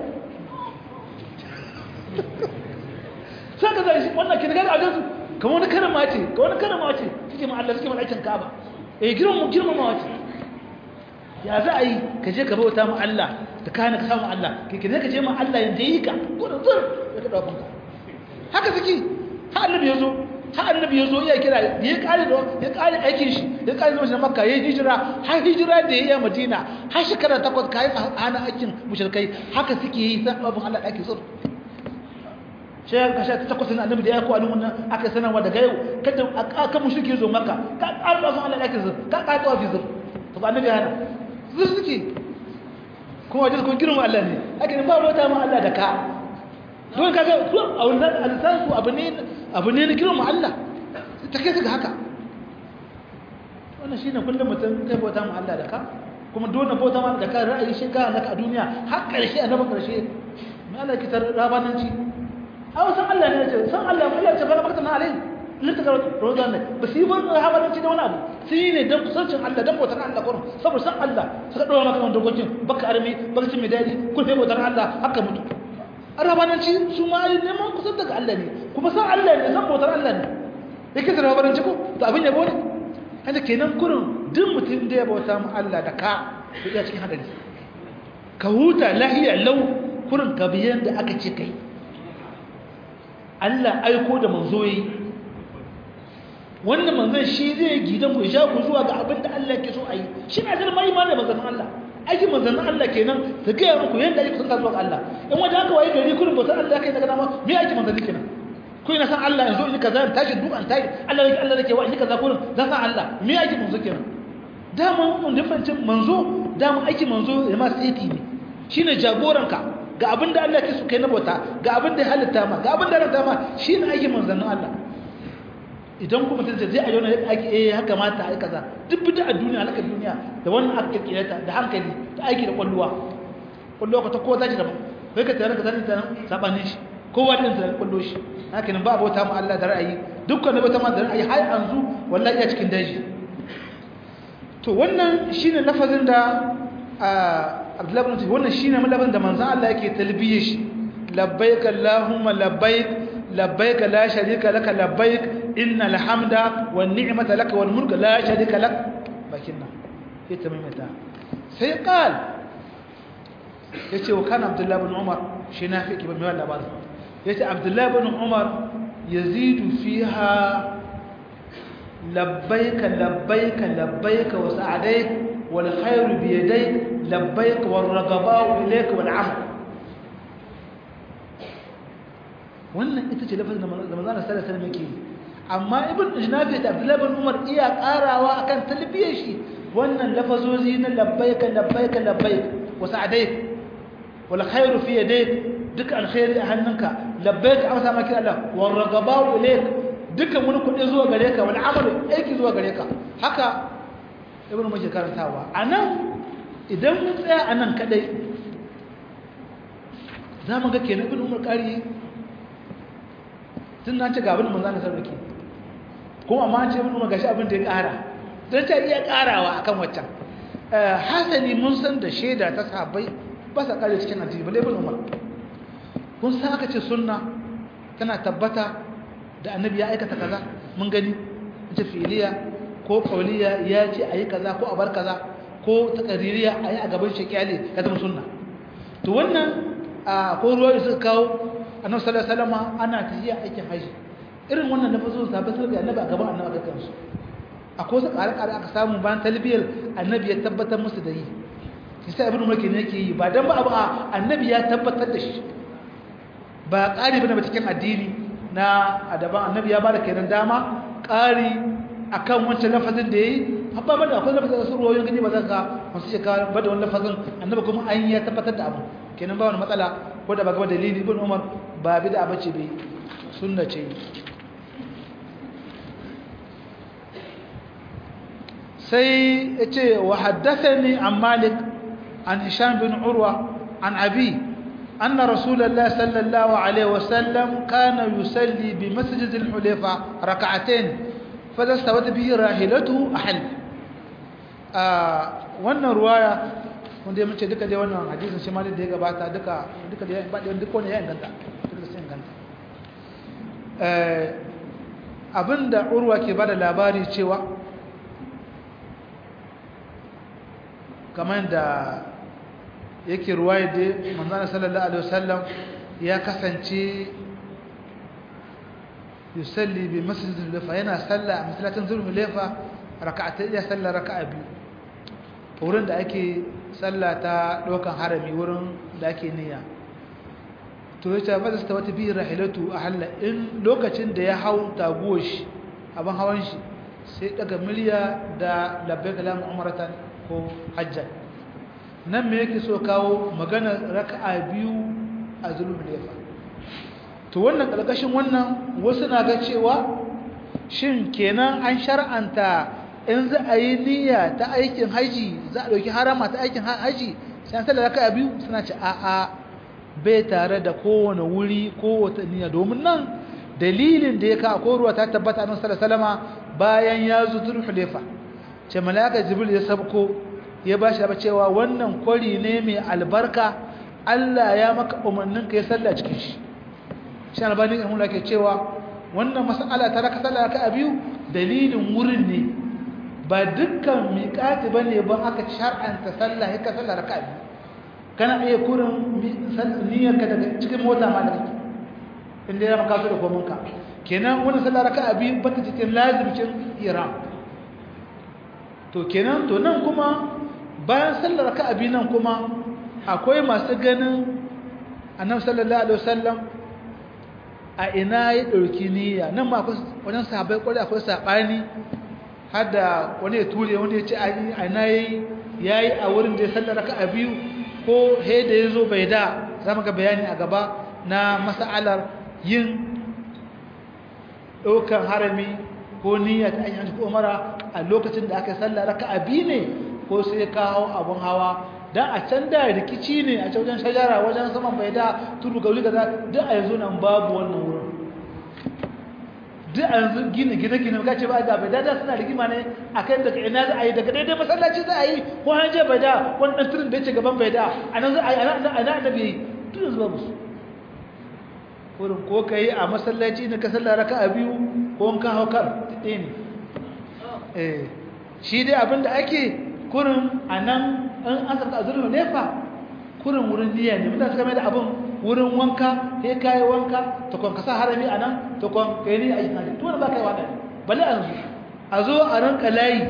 [SPEAKER 1] sai ka zai wannan kin ga ajin su kamar wani karama ce kamar wani karama ce suke ma Allah suke ma dakin Kaaba eh girma girma ma wace ya za a yi ka je ka bauta ma Allah da kana ka samu Allah kai ne ka je ma Allah yanda yi ka ko da zur da ka dauka haka suke har annabi yazo har annabi ya zo iya kira ya kare da ya kare aikin shi ya kare zama shi na makka ya hijira har hijira da ya yi a madina har shekara takwas kayan hana aikin mushrikai haka suke yi san abin Allah ake so sai ka sha takwas na annabi da ya ko alun wannan aka sanarwa daga yau kada aka mushrike zo makka ka ƙara abin Allah ake so ka ka tawafi zo to ba annabi hana zu suke kuma wajen kun girma Allah ne ake ne ba wata ma Allah da ka don kaga su a wannan alisan su abu ne abu ne na girma Allah ta kai su ga haka wannan shine kullum mutum kai bauta ma Allah da ka kuma dole bauta ma da ka ra'ayi shi ga naka a duniya har karshe annabi karshe mai Allah ki tar rabananci aw san Allah ne ce san Allah mu Allah ce fara barka na alai linta ga rozan ne ba su yi ba rabananci da wani abu sai ne dan kusancin Allah dan bautar Allah kurum saboda san Allah suka dora maka wannan dokokin baka armi baka cin midadi kun sai bautar Allah haka mutu rabananci su ma yi neman kusan daga Allah ne kuma san Allah ne san bautar Allah ne yake da rabananci ko to abin yabo ne haka kenan kurin duk mutum da ya bauta mu Allah da ka to iya cikin hadari ka huta lahiya lau kurin ka biyan da aka ce kai Allah aiko da manzo yi wannan manzon shi zai gidan ku sha ku zuwa ga abin da Allah ke so a yi shi na zama imani manzon Allah aikin manzon Allah kenan su gaya muku yadda ake kusantar zuwa ga Allah in wajen aka waye gari kurin bautar Allah kai daga dama me aikin manzon kenan ko ina san Allah yanzu in kaza in tashi duk an tashi Allah yake Allah yake wa in kaza kurin zan san Allah me aikin manzo kenan dama mun da fancin manzo dama aikin manzo ya ma saiti ne shine jagoranka ga abin da Allah ke so kai na bauta ga abin da ya halitta ma ga abin da ya halitta ma shine aikin manzon Allah idan kuma mutum zai ayyana ake eh haka mata ai kaza duk bid'a a duniya halaka duniya da wannan aka kirkire ta da hankali da aiki da kwalluwa kwalluwa ka ta kowa zaki daban kai ka tare ka zani ta sabanin shi kowa din sa kwallo shi haka nan ba bauta mu Allah da ra'ayi dukkan bauta mu da ra'ayi har yanzu wallahi ya cikin daji to wannan shine lafazin da Abdullah ibn wannan shine lafazin da manzon Allah yake talbiye shi labbaik allahumma labbaik labbaik la sharika laka labbaik innal hamda wan ni'mata laka wal mulka la sharika lak bakinna ita maimaita sai qal yace wa kana Abdullah ibn Umar shi na fi kiban mai labarin yace Abdullah ibn Umar yazidu fiha labbaik labbaik labbaik wa sa'adaik wal khayru bi yadayk labbaik wal ragaba'u ilayk wal 'amal wannan ita ce lafazin da manzon sallallahu alaihi wasallam yake amma ibn ijnabi da abdullahi ibn umar iya karawa akan talbiyar shi wannan lafazozi na labbaika labbaika labbaik wa sa'adaik wal khairu fi yadayk duka alkhairi a hannunka labbaik amsa maki Allah wal ragabau ilayk duka wani kudi zuwa gare ka wal amal aiki zuwa gare ka haka ibn muke karantawa anan idan mun tsaya anan kadai zamu ga kenan ibn umar kari tun na ce ga abin da manzo Allah sarki kuma amma ce mun gashi abin da ya ƙara dan ta iya ƙarawa akan waccan hasani mun san da sheda ta sahabbai ba sa kare cikin addini balle ibn Umar kun san aka ce sunna tana tabbata da annabi ya aikata kaza mun gani ta filiya ko qauliya ya ce ayi kaza ko a bar kaza ko taqririya ayi a gaban shekiyale ya zama sunna to wannan ko ruwa da suka kawo annabi sallallahu alaihi wasallam ana tafiya aikin haji irin wannan lafazin sahabbai sun ga annabi a gaban annabi ga kansu akwai wasu ƙare-ƙare aka samu bayan talbiyar annabi ya tabbatar musu da yi sai ibnu mulki ne yake yi ba dan ba abu annabi ya tabbatar da shi ba ƙari bane ba cikin addini na adaban annabi ya bada kenan dama ƙari akan wancan lafazin da yayi habba ba da akwai lafazin da su ruwayoyin gani ba za ka masu shekara ba da wani lafazin annabi kuma an ya tabbatar da abu kenan ba wani matsala ko da ba gaba dalili ibn umar ba bid'a bace bai sunna ce sai yace wa haddathani an malik an hisham bin urwa an abi anna rasulullah sallallahu alaihi wasallam kana yusalli bi masjid al-hulayfa rak'atayn fadha stawat bihi rahilatuhu ahal wannan ruwaya wanda ya mace duka dai wannan hadisin shi ma da ya gabata duka duka da ba da duka wani ya inganta duka sai inganta eh abinda urwa ke bada labari cewa kamar da yake ruwaya da manzon sallallahu alaihi wasallam ya kasance yusalli bi masjid zulhulefa yana salla a masallacin zulhulefa raka'atai ya salla raka'a biyu wurin da ake salla ta ɗaukan harami wurin da ake niyya to ya ce ba ta wata biyu rahilatu a halla in lokacin da ya hau taguwar shi abin hawan shi sai daga miliya da labbai kalamun umaratan ko hajjan nan me yake so kawo magana raka'a biyu a zulhulefa to wannan ƙarƙashin wannan wasu na ga cewa shin kenan an shar'anta in za a yi niyya ta aikin haji za a ɗauki harama ta aikin haji sai an sallar raka'a biyu suna ce a'a bai tare da kowane wuri ko wata niyya domin nan dalilin da ya ka ko ruwa ta tabbata nan sallallahu salama bayan ya zo zulhulefa ce malaka jibril ya sabko ya ba shi cewa wannan kwari ne mai albarka Allah ya maka umarnin ka ya salla cikin shi shi albani in hula ke cewa wannan mas'ala ta raka sallah raka biyu dalilin wurin ne ba dukkan miƙati bane ba aka shar'anta sallah ya ka sallah raka biyu kana iya kurin niyyar ka daga cikin mota ma da kake inda ya maka su da komin ka kenan wannan sallah raka biyu ba ta cikin lazimcin iram to kenan to nan kuma bayan sallar raka biyu nan kuma akwai masu ganin annabi sallallahu alaihi wasallam a ina ya ɗauki niyya nan ma wajen sahabai kwarai akwai saɓani har da wani ya ture wani ya ce a ina ya yi a wurin da ya sallar raka a biyu ko he da ya zo bai da za mu ga bayani a gaba na masa'alar yin ɗaukan harami ko niyya ta ainihin ko umara a lokacin da aka sallar raka a biyu ne ko sai kawo abun hawa dan a can da rikici ne a wajen shajara wajen saman bai da tudu gauli gaza duk a yanzu nan babu wannan wurin duk a yanzu gina gine gine ka ce ba da bai da da suna rigima ne a kan daga ina za a yi daga daidai masallaci za a yi ko an je bai da wani ɗan turin da ya ce gaban bai da a nan za a yi a nan annabi yi duk yanzu babu su wurin ko ka yi a masallaci na ka sallah raka a biyu ko ka hau kar ɗaya ne shi dai abin da ake kurin a nan an an saka azurfa nefa kurin wurin niyya ne mutane suka mai da abin wurin wanka sai ka yi wanka ta kwan ka sa harami a nan ta kwan ka yi niyya a yi nadi tuwani ba ka yi waɗanda bale a yanzu a zo a ranka layi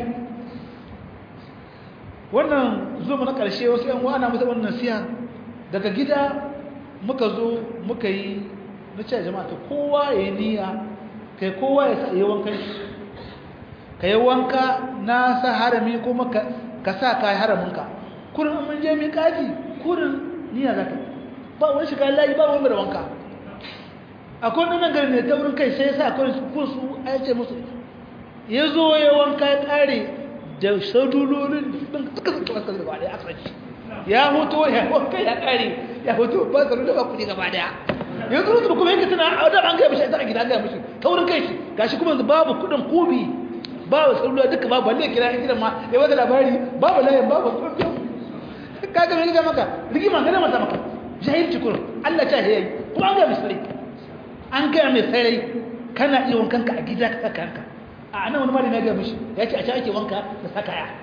[SPEAKER 1] wannan zo na ƙarshe wasu yan wa'ana musa wannan siya daga gida muka zo muka yi na ce jama'a ta kowa ya yi niyya kai kowa ya sa yi wankan shi ka yi wanka na sa harami kuma ka sa ka yi haraminka kurin mun je mai kaji kurin niyya za ka ba wani shiga layi ba wani da wanka akwai wani nan gari ne ta wurin kai sai ya sa kurin su a yace musu ya zo ya wanka ya kare da shadulolin ɗin suka suka suka gaba ɗaya aka ci ya hoto ya wanka ya kare ya hoto ba tsaro da ba kuɗi gaba ɗaya yanzu rutu kuma yake tana a wadda an gaya mishi a gida an gaya mishi ta wurin kai shi gashi kuma yanzu babu kuɗin kobi babu tsarruwa duka babu balle kira yan gidan ma ya wata labari babu layin babu kurfiyo kaga mai gida maka rigima gane mata maka jahilci kurin Allah ta yayi kuma an gaya mai sarai an gaya mai sarai kana iya wankanka a gida ka saka yanka a nan wani malami ya gaya mishi ya ce a can ake wanka da saka ya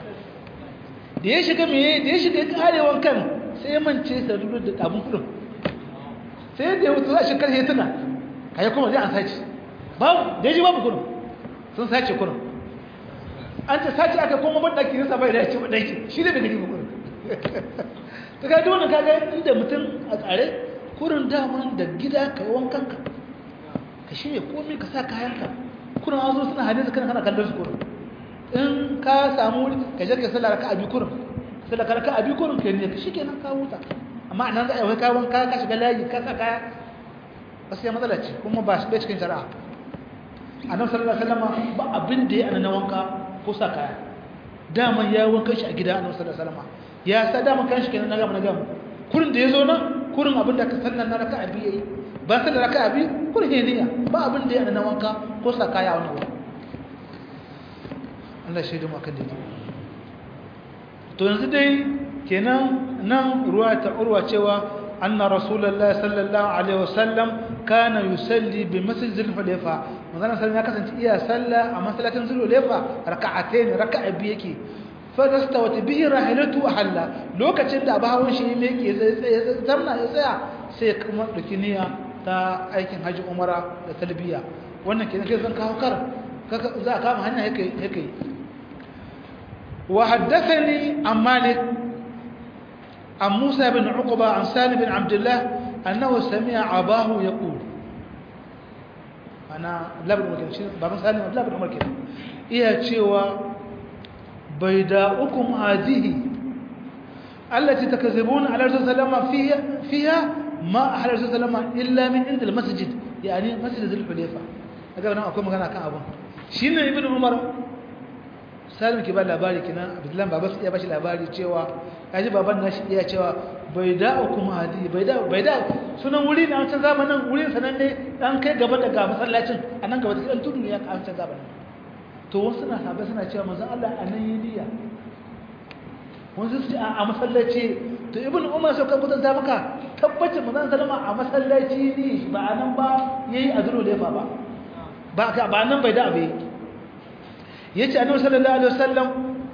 [SPEAKER 1] da ya shiga me da ya shiga ya kare wankan sai ya mance sarruwa da abun kudin sai da ya wuce za shi karhe tuna kai kuma zai an sace babu da ya ji babu kudin sun sace kurin an ta sace aka koma ban daki nasa bai da ya ce ban daki shi ne bai gani ba kurin ta kaji wannan kaga inda mutum a tsare kurin daman da gida ka yi wankan ka ka shirya komai ka sa kayanka kurin an zo suna hadin kana kana kallon su kurin in ka samu wuri ka je ka sallar ka abi kurin sallar ka abi kurin ka ne ka shi kenan ka huta amma nan za a yi wani kayan wanka ka shiga layi ka sa kaya gaskiya matsala ce kuma ba shi cikin shari'a annabi sallallahu alaihi wasallam ba abin da ya ana wanka ko sa kaya daman ya wanka shi a gida annabi sallallahu alaihi wasallam ya sa daman kan shi kenan na gama na gama kurin da yazo nan kurin abin da ka sallan na raka'a biyu yayi ba sallan raka'a biyu kurin ne niyya ba abin da ya ana wanka ko sa kaya a wannan wuri Allah shi da mu akan dai to yanzu dai kenan nan ruwa ta urwa cewa أن رسول الله صلى الله عليه وسلم كان يصلي بمسجد الحليفة مثلا سلم يكسن إيا صلى أما صلى تنزل الحليفة ركعتين ركع بيكي فاستوت به راحلته أحلى لو كتشد أبها ونشي ميكي زمنا يسيا سيكما لكنيا تا أيكين حج عمرة لتلبية wannan kenan kai zan kawo kar za a kama hanya yake yake wa haddathani an malik an musa bin uqba an salim bin abdullah annahu sami'a abahu yaqul ana labin umar kenan baban salim labin umar kenan iya cewa bayda'ukum hadhihi التي تكذبون على رسول الله صلى فيها فيها ما أحل رسول الله إلا من عند المسجد يعني مسجد ذي الحليفة أقول أنا أقول مكان أكان أبو شين ابن عمر salim ke ba labari kina abdullahi baba ya bashi labari cewa yaji baban nashi iya cewa bai da kuma hadi bai da bai da sunan wuri na wancan zamanin wurin sanan ne dan kai gaba daga masallacin anan gaba da tudu ne ya ka wancan zamanin to wasu na sabai suna cewa manzon Allah anan yi niyya wanzu su a masallaci to ibn umar sai kan kudanta maka tabbacin manzon sallama a masallaci ne ba anan ba yayi azuru lefa ba ba ka ba nan bai da abe yace annabi sallallahu alaihi wasallam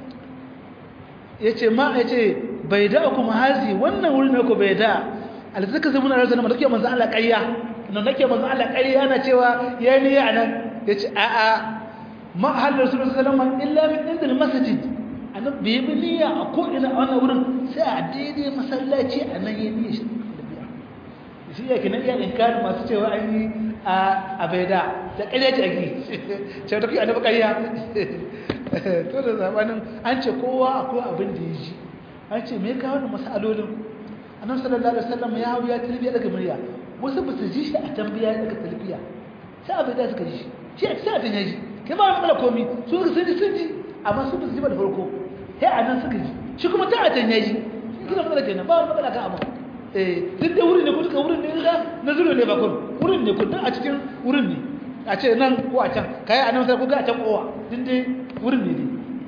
[SPEAKER 1] yace ma yace bai da kuma hazi wannan wurin ne ko bai da alzaka zamuna da zama dake manzon Allah ƙarya nan nake manzon Allah ƙarya ana cewa yayi ne anan yace a a ma hal rasulullahi sallallahu alaihi wasallam illa min indil masjid annabi bai bi niyya a ko ina a wannan wurin sai a daidai masallaci a nan yayi niyya shi yake nan iya inkari masu cewa an yi a abaida da ƙarya ce ake ce ta kai annabi ƙarya to da zamanin an ce kowa akwai abin da ya ji an ce me kawo da masalolin annabi sallallahu alaihi wasallam ya hawo ya talbiya daga murya wasu ba su ji shi a tambiya daga talbiya sai abaida suka ji shi shi sai a tanya ji kai ba matsala komi su suka sun ji sun ji amma su ba su ji ba da farko sai a nan suka ji shi kuma ta a tanya ji kina matsala kenan ba wani matsala kan abu eh duk da wurin ne ko duka wurin ne da na zuro ne ba kun wurin ne kun a cikin wurin ne a ce nan ko a can kai a nan sai ku ga a can kowa din dai wurin ne dai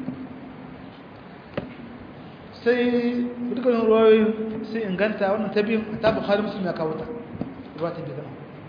[SPEAKER 1] sai dukkan ruwayoyin sai inganta wannan ta biyun ta bukhari muslim ya kawo ta ruwa ta biyu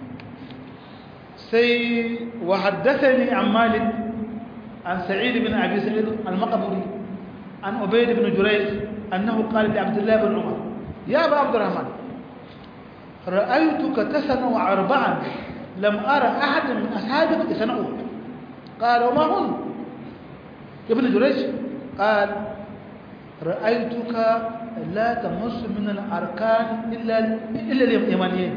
[SPEAKER 1] sai wa haddathani an malik an sa'id bin abi sa'id al-maqburi an ubayd bin jurayj annahu qala li abdullah bin umar ya aba abdurrahman ra'aytuka tasanu arba'an lam ara ahadan min ashabika tasanu qala ma hun ibn jurayj qala رأيتك لا تمس من الأركان إلا إلا اليمانيين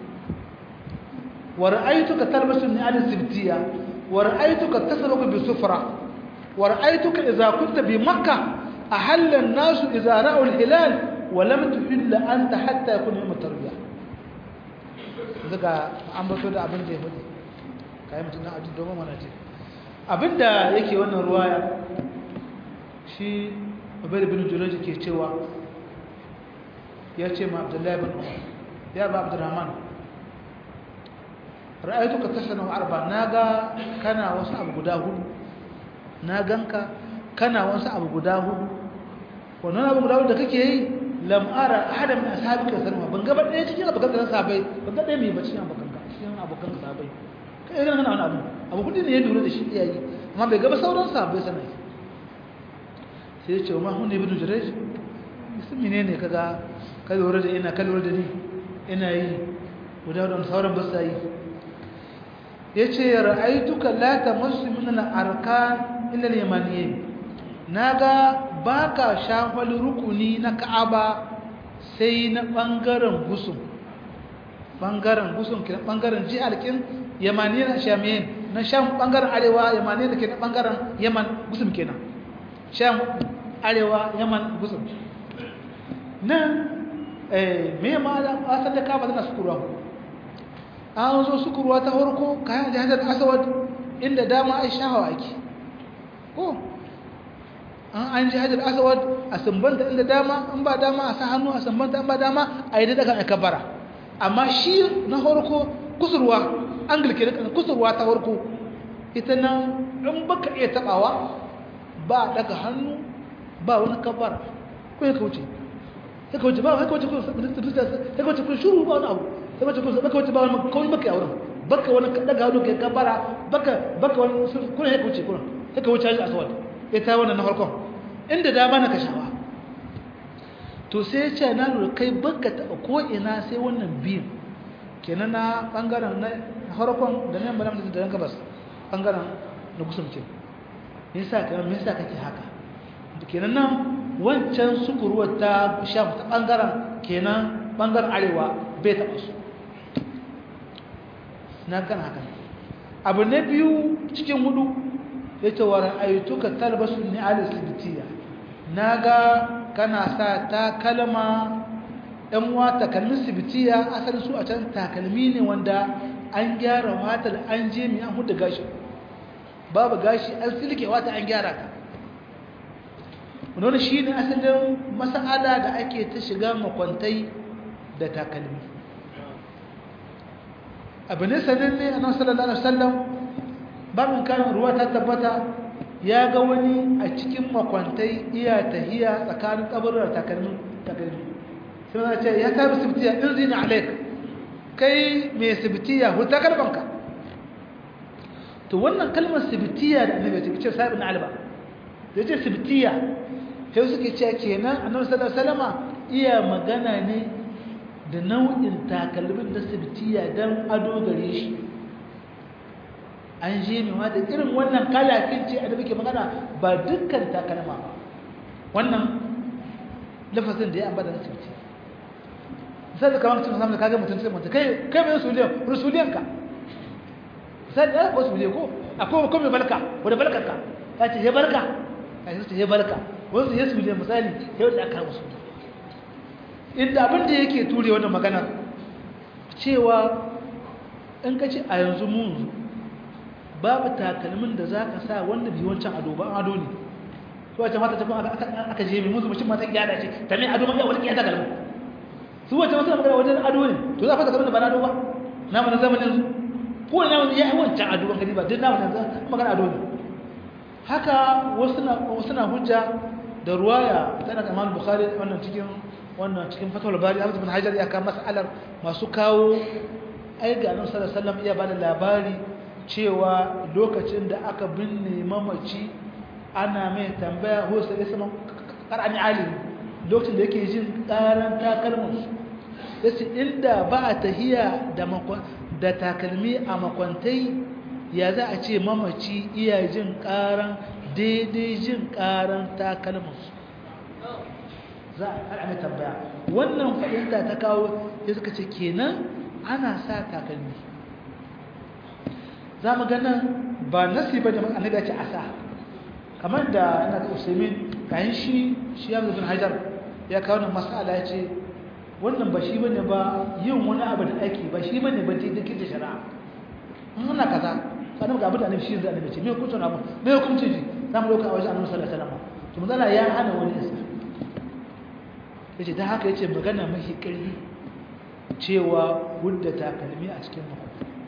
[SPEAKER 1] ورأيتك تلبس النعال الزبتية ورأيتك تسرق بسفرة ورأيتك إذا كنت بمكة أحل الناس إذا رأوا الهلال ولم تحل أنت حتى يكون يوم التربية daga an bato da abin da ya hudu kayan mutum na ajin domin mana ce abin da yake wannan ruwaya shi ubaid bin jurayj ke cewa ya ce ma abdullahi bin umar ya ba abdurrahman ra'aytuka tasanu arba naga kana wasu abu guda hudu na ganka kana wasu abu guda hudu wannan abu guda hudu da kake yi lam ara ahada min ashabika sanwa ban ga ɗaya cikin abokan kan sabai ban ga ɗaya mai bacci an abokan ka cikin abokan sabai kai ga kana wani abu abu hudu ne ya lura da shi iyayi amma bai ga ba sauran sabai sanai sai ya ce wa mahun ibn jurej su mine ne kaga ka lura da ina ka lura da ni ina yi guda wadanda sauran ba sa yi ya ce ra'aituka la tamassu min al-arkan illa al-yamaniyyin naga baka shafal rukuni na Ka'aba sai na bangaren gusum bangaren gusum kenan bangaren jihar kin yamaniyyin shamiyin na sham bangaren arewa yamaniyyin kenan bangaren yaman gusum kenan sham arewa yaman gusum nan me ma da asal da kaba tana sukurwa an zo sukurwa ta farko kayan jihar asawad inda dama ai shahawa ake ko an an jihar asawad a sumbanta inda dama in ba dama a sa hannu a sumbanta in ba dama a yi daga kabara amma shi na farko kusurwa angilke da kusurwa ta farko ita nan in baka iya tabawa ba daga hannu ba wani kabara ko ya kauce ya kauce ba ya kauce ko ya kauce ko shuru ba wani abu ya kauce ko ya kauce ba wani kawai baka yawon baka wani daga hannu kai kabara baka baka wani kuna ya kauce kuna ya kauce haji aswad ya ta wannan na farkon inda dama na kashawa to sai ya ce na lura kai baka taɓa ko ina sai wannan biyun kenan na ɓangaren farkon da nan bala da nan gabas bangaren na kusumce me yasa kai me yasa kake haka kenan nan wancan sukuruwar ta sham ta bangaren kenan bangaren arewa bai taɓa su na kan haka abu na biyu cikin hudu ya ce wa ra'aytuka talbasu ni ala sibitiya naga kana sa takalma ɗan uwa takalmin sibitiya asalin su a can takalmi ne wanda an gyara watar an je mai an huda gashi babu gashi an silke wata an gyara ka wani shi ne asalin mas'ala da ake ta shiga makwantai da takalmi abu ne sanin ne annabi sallallahu alaihi wasallam babin kan ruwa ta tabbata ya ga wani a cikin makwantai iya tahiya tsakanin kaburar takalmin takalmi sai ya ce ya tabi sibtiya in zina alaik kai mai sibtiya huta kalbanka to wannan kalmar sibtiya da annabi ya ce sahibin alba da ce sibtiya sai suke ce kenan annabi sallallahu alaihi wasallama iya magana ne da nau'in takalmin da sibtiya dan ado gare shi an je ne ma da irin wannan kalafin ce da muke magana ba dukkan takalma ba wannan lafazin da ya ambata na sibtiya sai da kamar cikin samun kaga mutum sai mutum kai kai mai suliyan rusuliyan ka sai da ko suliyan ko akwai ko mai balka wanda balkar ka ta ce ya barka a yi ya barka wasu ya suliyan misali ya wanda aka musu inda abin da yake ture wannan magana cewa in ka ce a yanzu mun babu takalmin da za ka sa wanda bi wancan ado ba ado ne to wace mata ta kuma aka je mai musu mutum mata gyara ce ta mai ado maka wani kiyata takalmin su wace wasu magana wajen ado ne to za a fata kamar da ba na ado ba na mana zamanin su ko na wani ya yi wancan ado ban gani ba duk na mana magana ado ne haka wasu na hujja da ruwaya tana da imam bukhari wannan cikin wannan cikin fatawar bari abu bin hajar ya kama mas'alar masu kawo ai ga nan sallallahu alaihi wasallam iya bada labari cewa lokacin da aka binne mamaci ana mai tambaya ko sai sama qara'ani alim lokacin da yake jin karan takalmin yace inda ba a tahiya da da takalmi a makwantai ya za a ce mamaci iya jin karan daidai jin karan takalmin za a mai tambaya wannan fahimta ta kawo ya suka ce kenan ana sa takalmi za mu ganin ba nasi ba da annabi ya ce a sa kamar da ina da usaimin kayan shi shi ya zubin hajar ya kawo nan masala ya ce wannan ba shi bane ba yin wani abu da ake ba shi bane ba daidai da shari'a in ana kaza sanin ga abin da annabi shi zai annabi ce me hukuncin abu me hukuncin shi za mu dauka a wajen annabi sallallahu alaihi wasallam to manzala ya hana wani isa yace dan haka yace magana mahi ƙarfi cewa gudda takalmi a cikin mako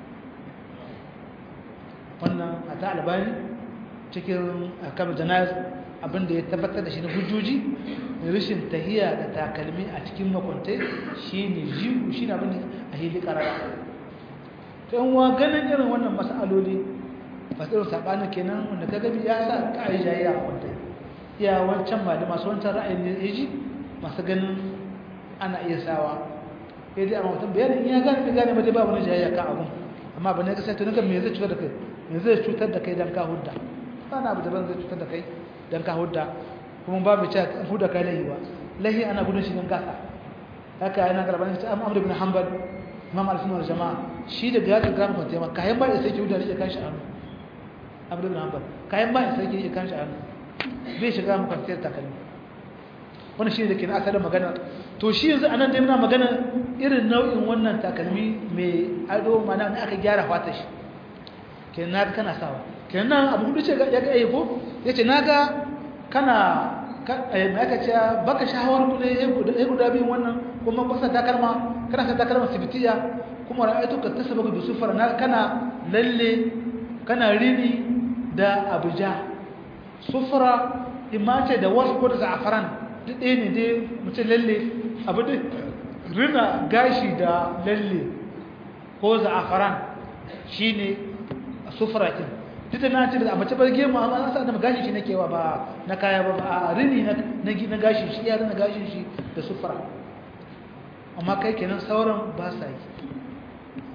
[SPEAKER 1] wannan a ta albani cikin kamar janayar abinda ya tabbatar da shi na hujjoji rashin tahiya da takalmi a cikin makwantai shi ne jihu shi ne abinda a hili karara ta yin wa ganin irin wannan masaloli fasirin saɓanin kenan wanda ka gabi ya sa ƙa'ayi jayi a makwantai iya wancan ba da masu wancan ra'ayin ne ya ji masu ganin ana iya sawa ya dai a mutum bayanin iya gane bai gane ba dai ba wani jayayya kan abun amma ba ne ka sai tunuka me zai cutar da kai me zai cutar da kai dan ka hudda ba na abu daban zai cutar da kai dan ka hudda kuma ba mu ce an hudda kai lahi ba lahi ana gudun shi dan gasa haka yana garban shi amma Amr ibn Hanbal Imam al-Sunnah wal Jama'a shi da ga ga mu tema kayan ba sai ki hudda ne kan shi hannu Amr ibn Hanbal kayan ba sai ki kan shi hannu bai shiga mu kwanciyar takalmi wannan shi ne da ke na asalin magana to shi yanzu anan dai muna magana irin nau'in wannan takalmi mai ado mana ne aka gyara fatar shi kenan naga kana sawa kenan abu hudu ce ya ga yayi ko yace naga kana mai aka ce baka shawar ku ne ya guda biyun wannan kuma kusa takalma kana sa takalma sibitiya kuma ra'aytu ka tasaba bi sufar na kana lalle kana rini da abuja sufra imace da wasu ko da za'afaran duk ɗaya ne dai mutum lalle abu da rina gashi da lalle ko za'afaran shi ne sufurakin duk da na ce da mace bar gemu amma an sa da gashi shi na kewa ba na kaya ba a rini na gashi shi ya rina gashin shi da sufura amma kai kenan sauran ba sa yi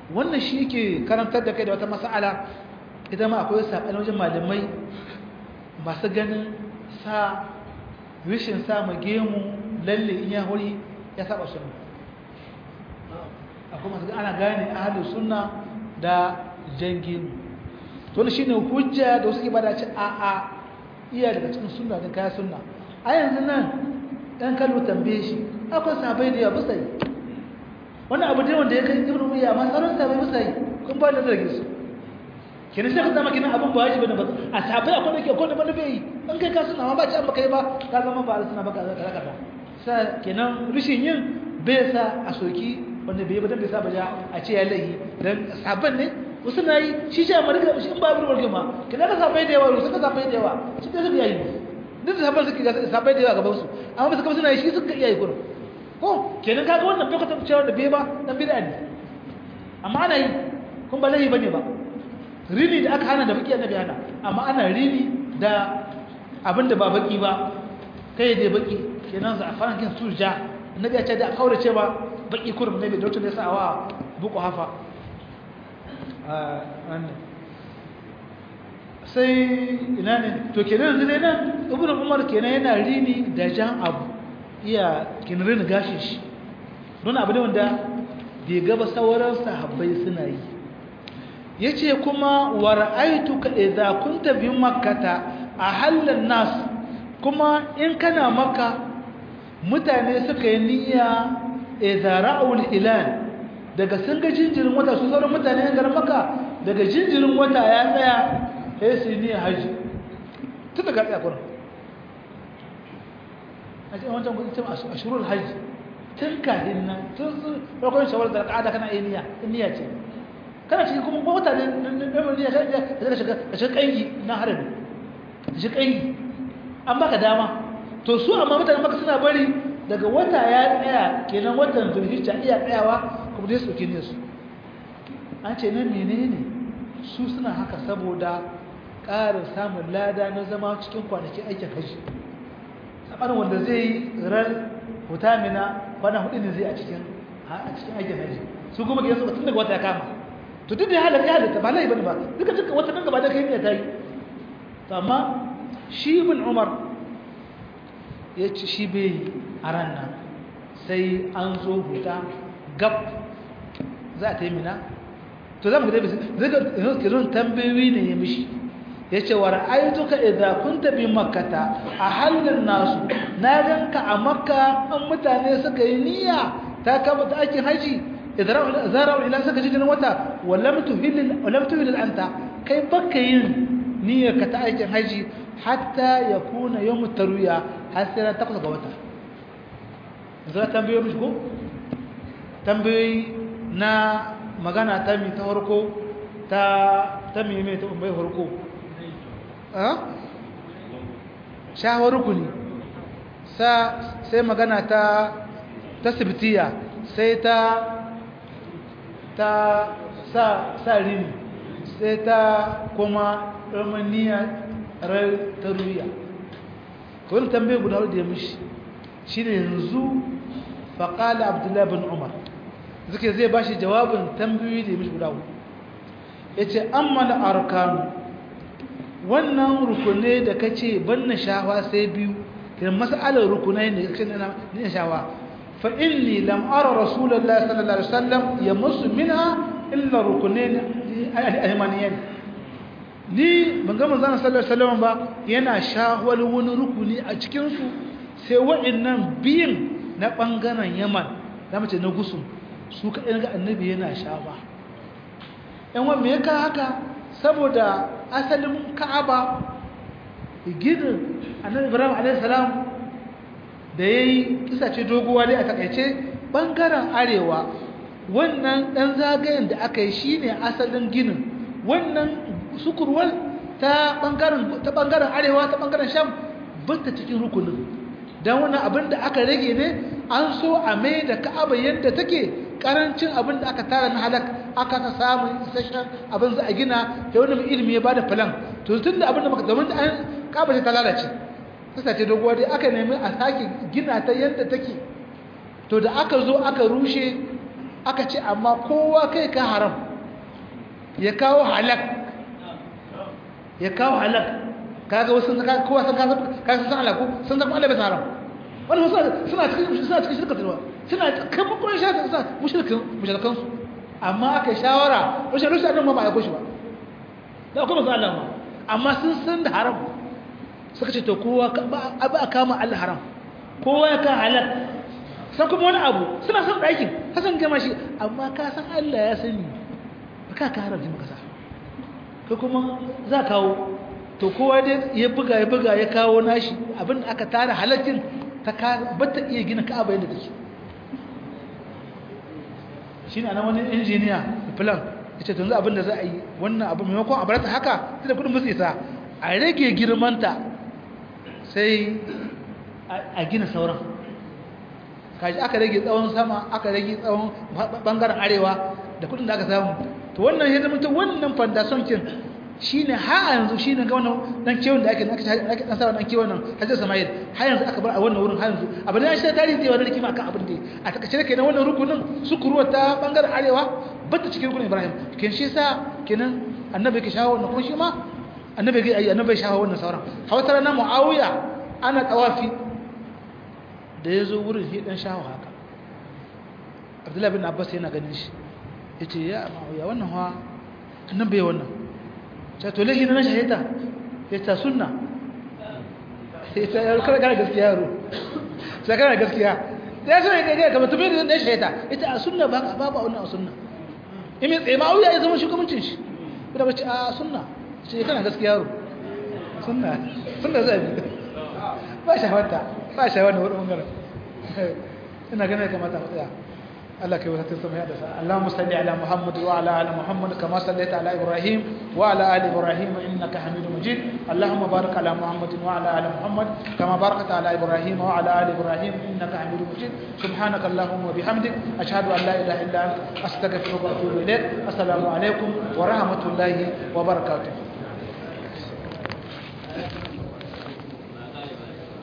[SPEAKER 1] wannan shi yake karantar da kai da wata mas'ala ita ma akwai saɓani wajen malamai masu ganin sa rishin sa gemu lalle in ya hori ya saba sunna akwai masu ana gane ahalin sunna da jan gemu to shi ne hujja da wasu ke bada ci a a iya daga cikin sunna da kaya sunna a yanzu nan ɗan kallo tambaye shi akwai sabai da yawa bisa yi wani abu dai wanda ya kai ibn umayya amma sauran sabai bisa yi kun ba da zargin su kenan sai ka zama kenan abin ba wajibi ne ba a sabai akwai da ke akwai da ba bai yi an kai ka sunna amma ba ci an baka yi ba ka zama ba suna baka za ka raka sa kenan rishin yin bai sa a soki wanda bai yi ba dan bai sa ba ja a ce ya lahi dan sabon ne wasu na yi shi ce amma duka shi in ba abin warke ma kenan ka sabai da yawa wasu ka sabai da yawa shi dai suka yi duk da sabon suke sabai da yawa gaban su amma ba su kama suna yi shi suka iya yi kurum ko kenan kaga wannan bai kwatanta cewa da bai ba dan bid'a ne amma ana yi kun ba lahi bane ba rini da aka hana da baki annabi hana amma ana rini da abin da ba baki ba kai da baki kenan za a fara kin surja annabi ya ce da kaura ce ba baki kurum ne da wata ne sa'awa buku hafa sai ina ne to kenan yanzu dai nan ibnu umar kenan yana rini da jan abu iya kin rini gashin shi don abu ne wanda bai gaba sauran sahabbai suna yi yace kuma wa ra'aytuka idza kunta bi makkata ahallan nas kuma in kana makka mutane suka yi niyya idza ra'ul hilal daga sun ga jinjirin wata su sauran mutane yan garin makka daga jinjirin wata ya tsaya sai su yi niyya haji tun daga tsaya kurin a cikin wancan kudin cin ashirul haji tun kahin nan tun su farkon shawar da al'ada kana yi niyya niyya ce kana cikin kuma ko mutane ɗan niyya kan da shiga da shiga ƙangi na harami da shiga ƙangi an baka dama to su amma mutane maka suna bari daga wata ya tsaya kenan watan zulhijja iya tsayawa kuma dai su ne su an ce nan menene su suna haka saboda ƙarin samun lada na zama cikin kwanakin aikin hajji sabanin wanda zai yi ran hutamina kwana hudu ne zai a cikin a cikin aikin hajji su kuma ke suka tun daga wata ya kama to duk da ya halatta ya halatta ba lai bane ba duka duka wata kan gaba da kai ne ta yi to amma shi ibn umar ya ci shi bai a ran nan sai an zo huta gab za a ta yi mina to za mu ga dai zai ga zai tambayoyi ne ya mishi yace wa ra'aytuka idza kunta bi makkata a halin nasu na ganka a makka an mutane suka yi niyya ta kama ta aikin haji idza zara ila suka ji wata walam tuhil walam tuhil anta kai baka yin niyyar ka ta aikin haji hatta yakuna yawm tarwiya har sai ran takwas ga wata zara tambayoyi mishi ko tambayoyi na magana ta mi ta farko ta ta mi mai ta umbai farko shawar rukuni sai magana ta ta sibitiya sai ta ta sa sa rini sai ta kuma romaniya rai ta ruya kawai tambaye guda da ya mishi shi ne yanzu faƙala abdullahi bin umar zuke zai ba shi jawabin tambayoyi da ya mishi guda hudu ya ce an mana arkanu wannan rukunai da ka ce ban na shawa sai biyu idan mas'alar rukunai ne kace na ne shawa fa inni lam ara rasulullahi sallallahu alaihi wasallam yamassu minha illa rukunain al-aymaniyan ni ban ga manzon sallallahu alaihi wasallam ba yana shawal wani rukuni a cikin su sai wa'annan biyin na bangaren Yaman da mace na gusum su ka ga annabi yana shawa yan wa me ka haka saboda asalin ka'aba ginin annabi ibrahim a.s. da ya yi kisa ce doguwa dai a takaice ɓangaren arewa wannan ɗan zagayen da aka yi shi ne asalin ginin wannan sukurwal ta ɓangaren arewa ta ɓangaren sham bata cikin rukunin don wannan abin da aka rage ne an so a mai da ka'aba yadda take karancin abin da aka tara na halak aka ta samun isasshen abin za a gina da wani mai ilimi ya bada filan to tun da abin da maka domin an kaba ta lalace kasa ce doguwa dai aka nemi a sake gina ta yadda take to da aka zo aka rushe aka ce amma kowa kai ka haram ya kawo halak ya kawo halak kaga wasu kaga kowa sun kaga kaga sun halak ko sun zama Allah bai haram wani wasu suna cikin suna cikin shirka tilwa suna kamar kun shirka suna mushrikin mushrikan su amma aka shawara rushe rushe annan ma ba ya koshi ba da kuma su Allah ma amma sun san da haram suka ce to kowa ba a kama Allah haram kowa ya ka halak san kuma wani abu suna son ɗakin hasan gama shi amma ka san Allah ya sani ba ka ka haramta maka sa ka kuma za kawo to kowa dai ya buga ya buga ya kawo nashi abin da aka tara halaccin ta ka bata iya gina ka'aba yadda take shine anan wani injiniya plan yace to yanzu abin da za a yi wannan abu maimakon a barata haka tunda kudin musu isa a rage girmanta sai a gina sauran kaji aka rage tsawon sama aka rage tsawon bangaren arewa da kudin da aka samu to wannan ya zama wannan foundation kin shine ha yanzu shine ga wannan dan kewon da ake ake ake dan sawa dan kewon nan Hajji Samail har yanzu aka bar a wannan wurin har yanzu abin da shi tarihi da wannan rikima akan abin da a takaice da kenan wannan rukunin sukuruwa ta bangaren arewa bata cikin rukunin Ibrahim kin shi sa kenan annabi ke shawo wannan kuma shi ma annabi ga annabi shawo wannan sauran hawatar na Muawiya ana tawafi da yazo wurin shi dan shawo haka Abdullahi bin Abbas yana ganin shi yace ya Muawiya wannan ha annabi wannan to lahi na shahita ya ta sunna ita ya kar kana gaskiya yaro sai kana gaskiya da sai ga ga kamar tubi da shahita ita a sunna ba ba ba wannan a sunna imi tsaye ma auya ya zama shugabancin shi kuma bace a sunna sai kana gaskiya yaro sunna sunna zai ba shahawata ba shahawata wannan bangaren ina ganin kamata mu tsaya الله كي وتتم هذا اللهم صل على محمد وعلى ال محمد كما صليت على ابراهيم وعلى ال ابراهيم انك حميد مجيد اللهم بارك على محمد وعلى ال محمد كما باركت على ابراهيم وعلى ال ابراهيم انك حميد مجيد سبحانك اللهم وبحمدك اشهد ان لا اله الا انت استغفرك واتوب اليك السلام عليكم ورحمه الله وبركاته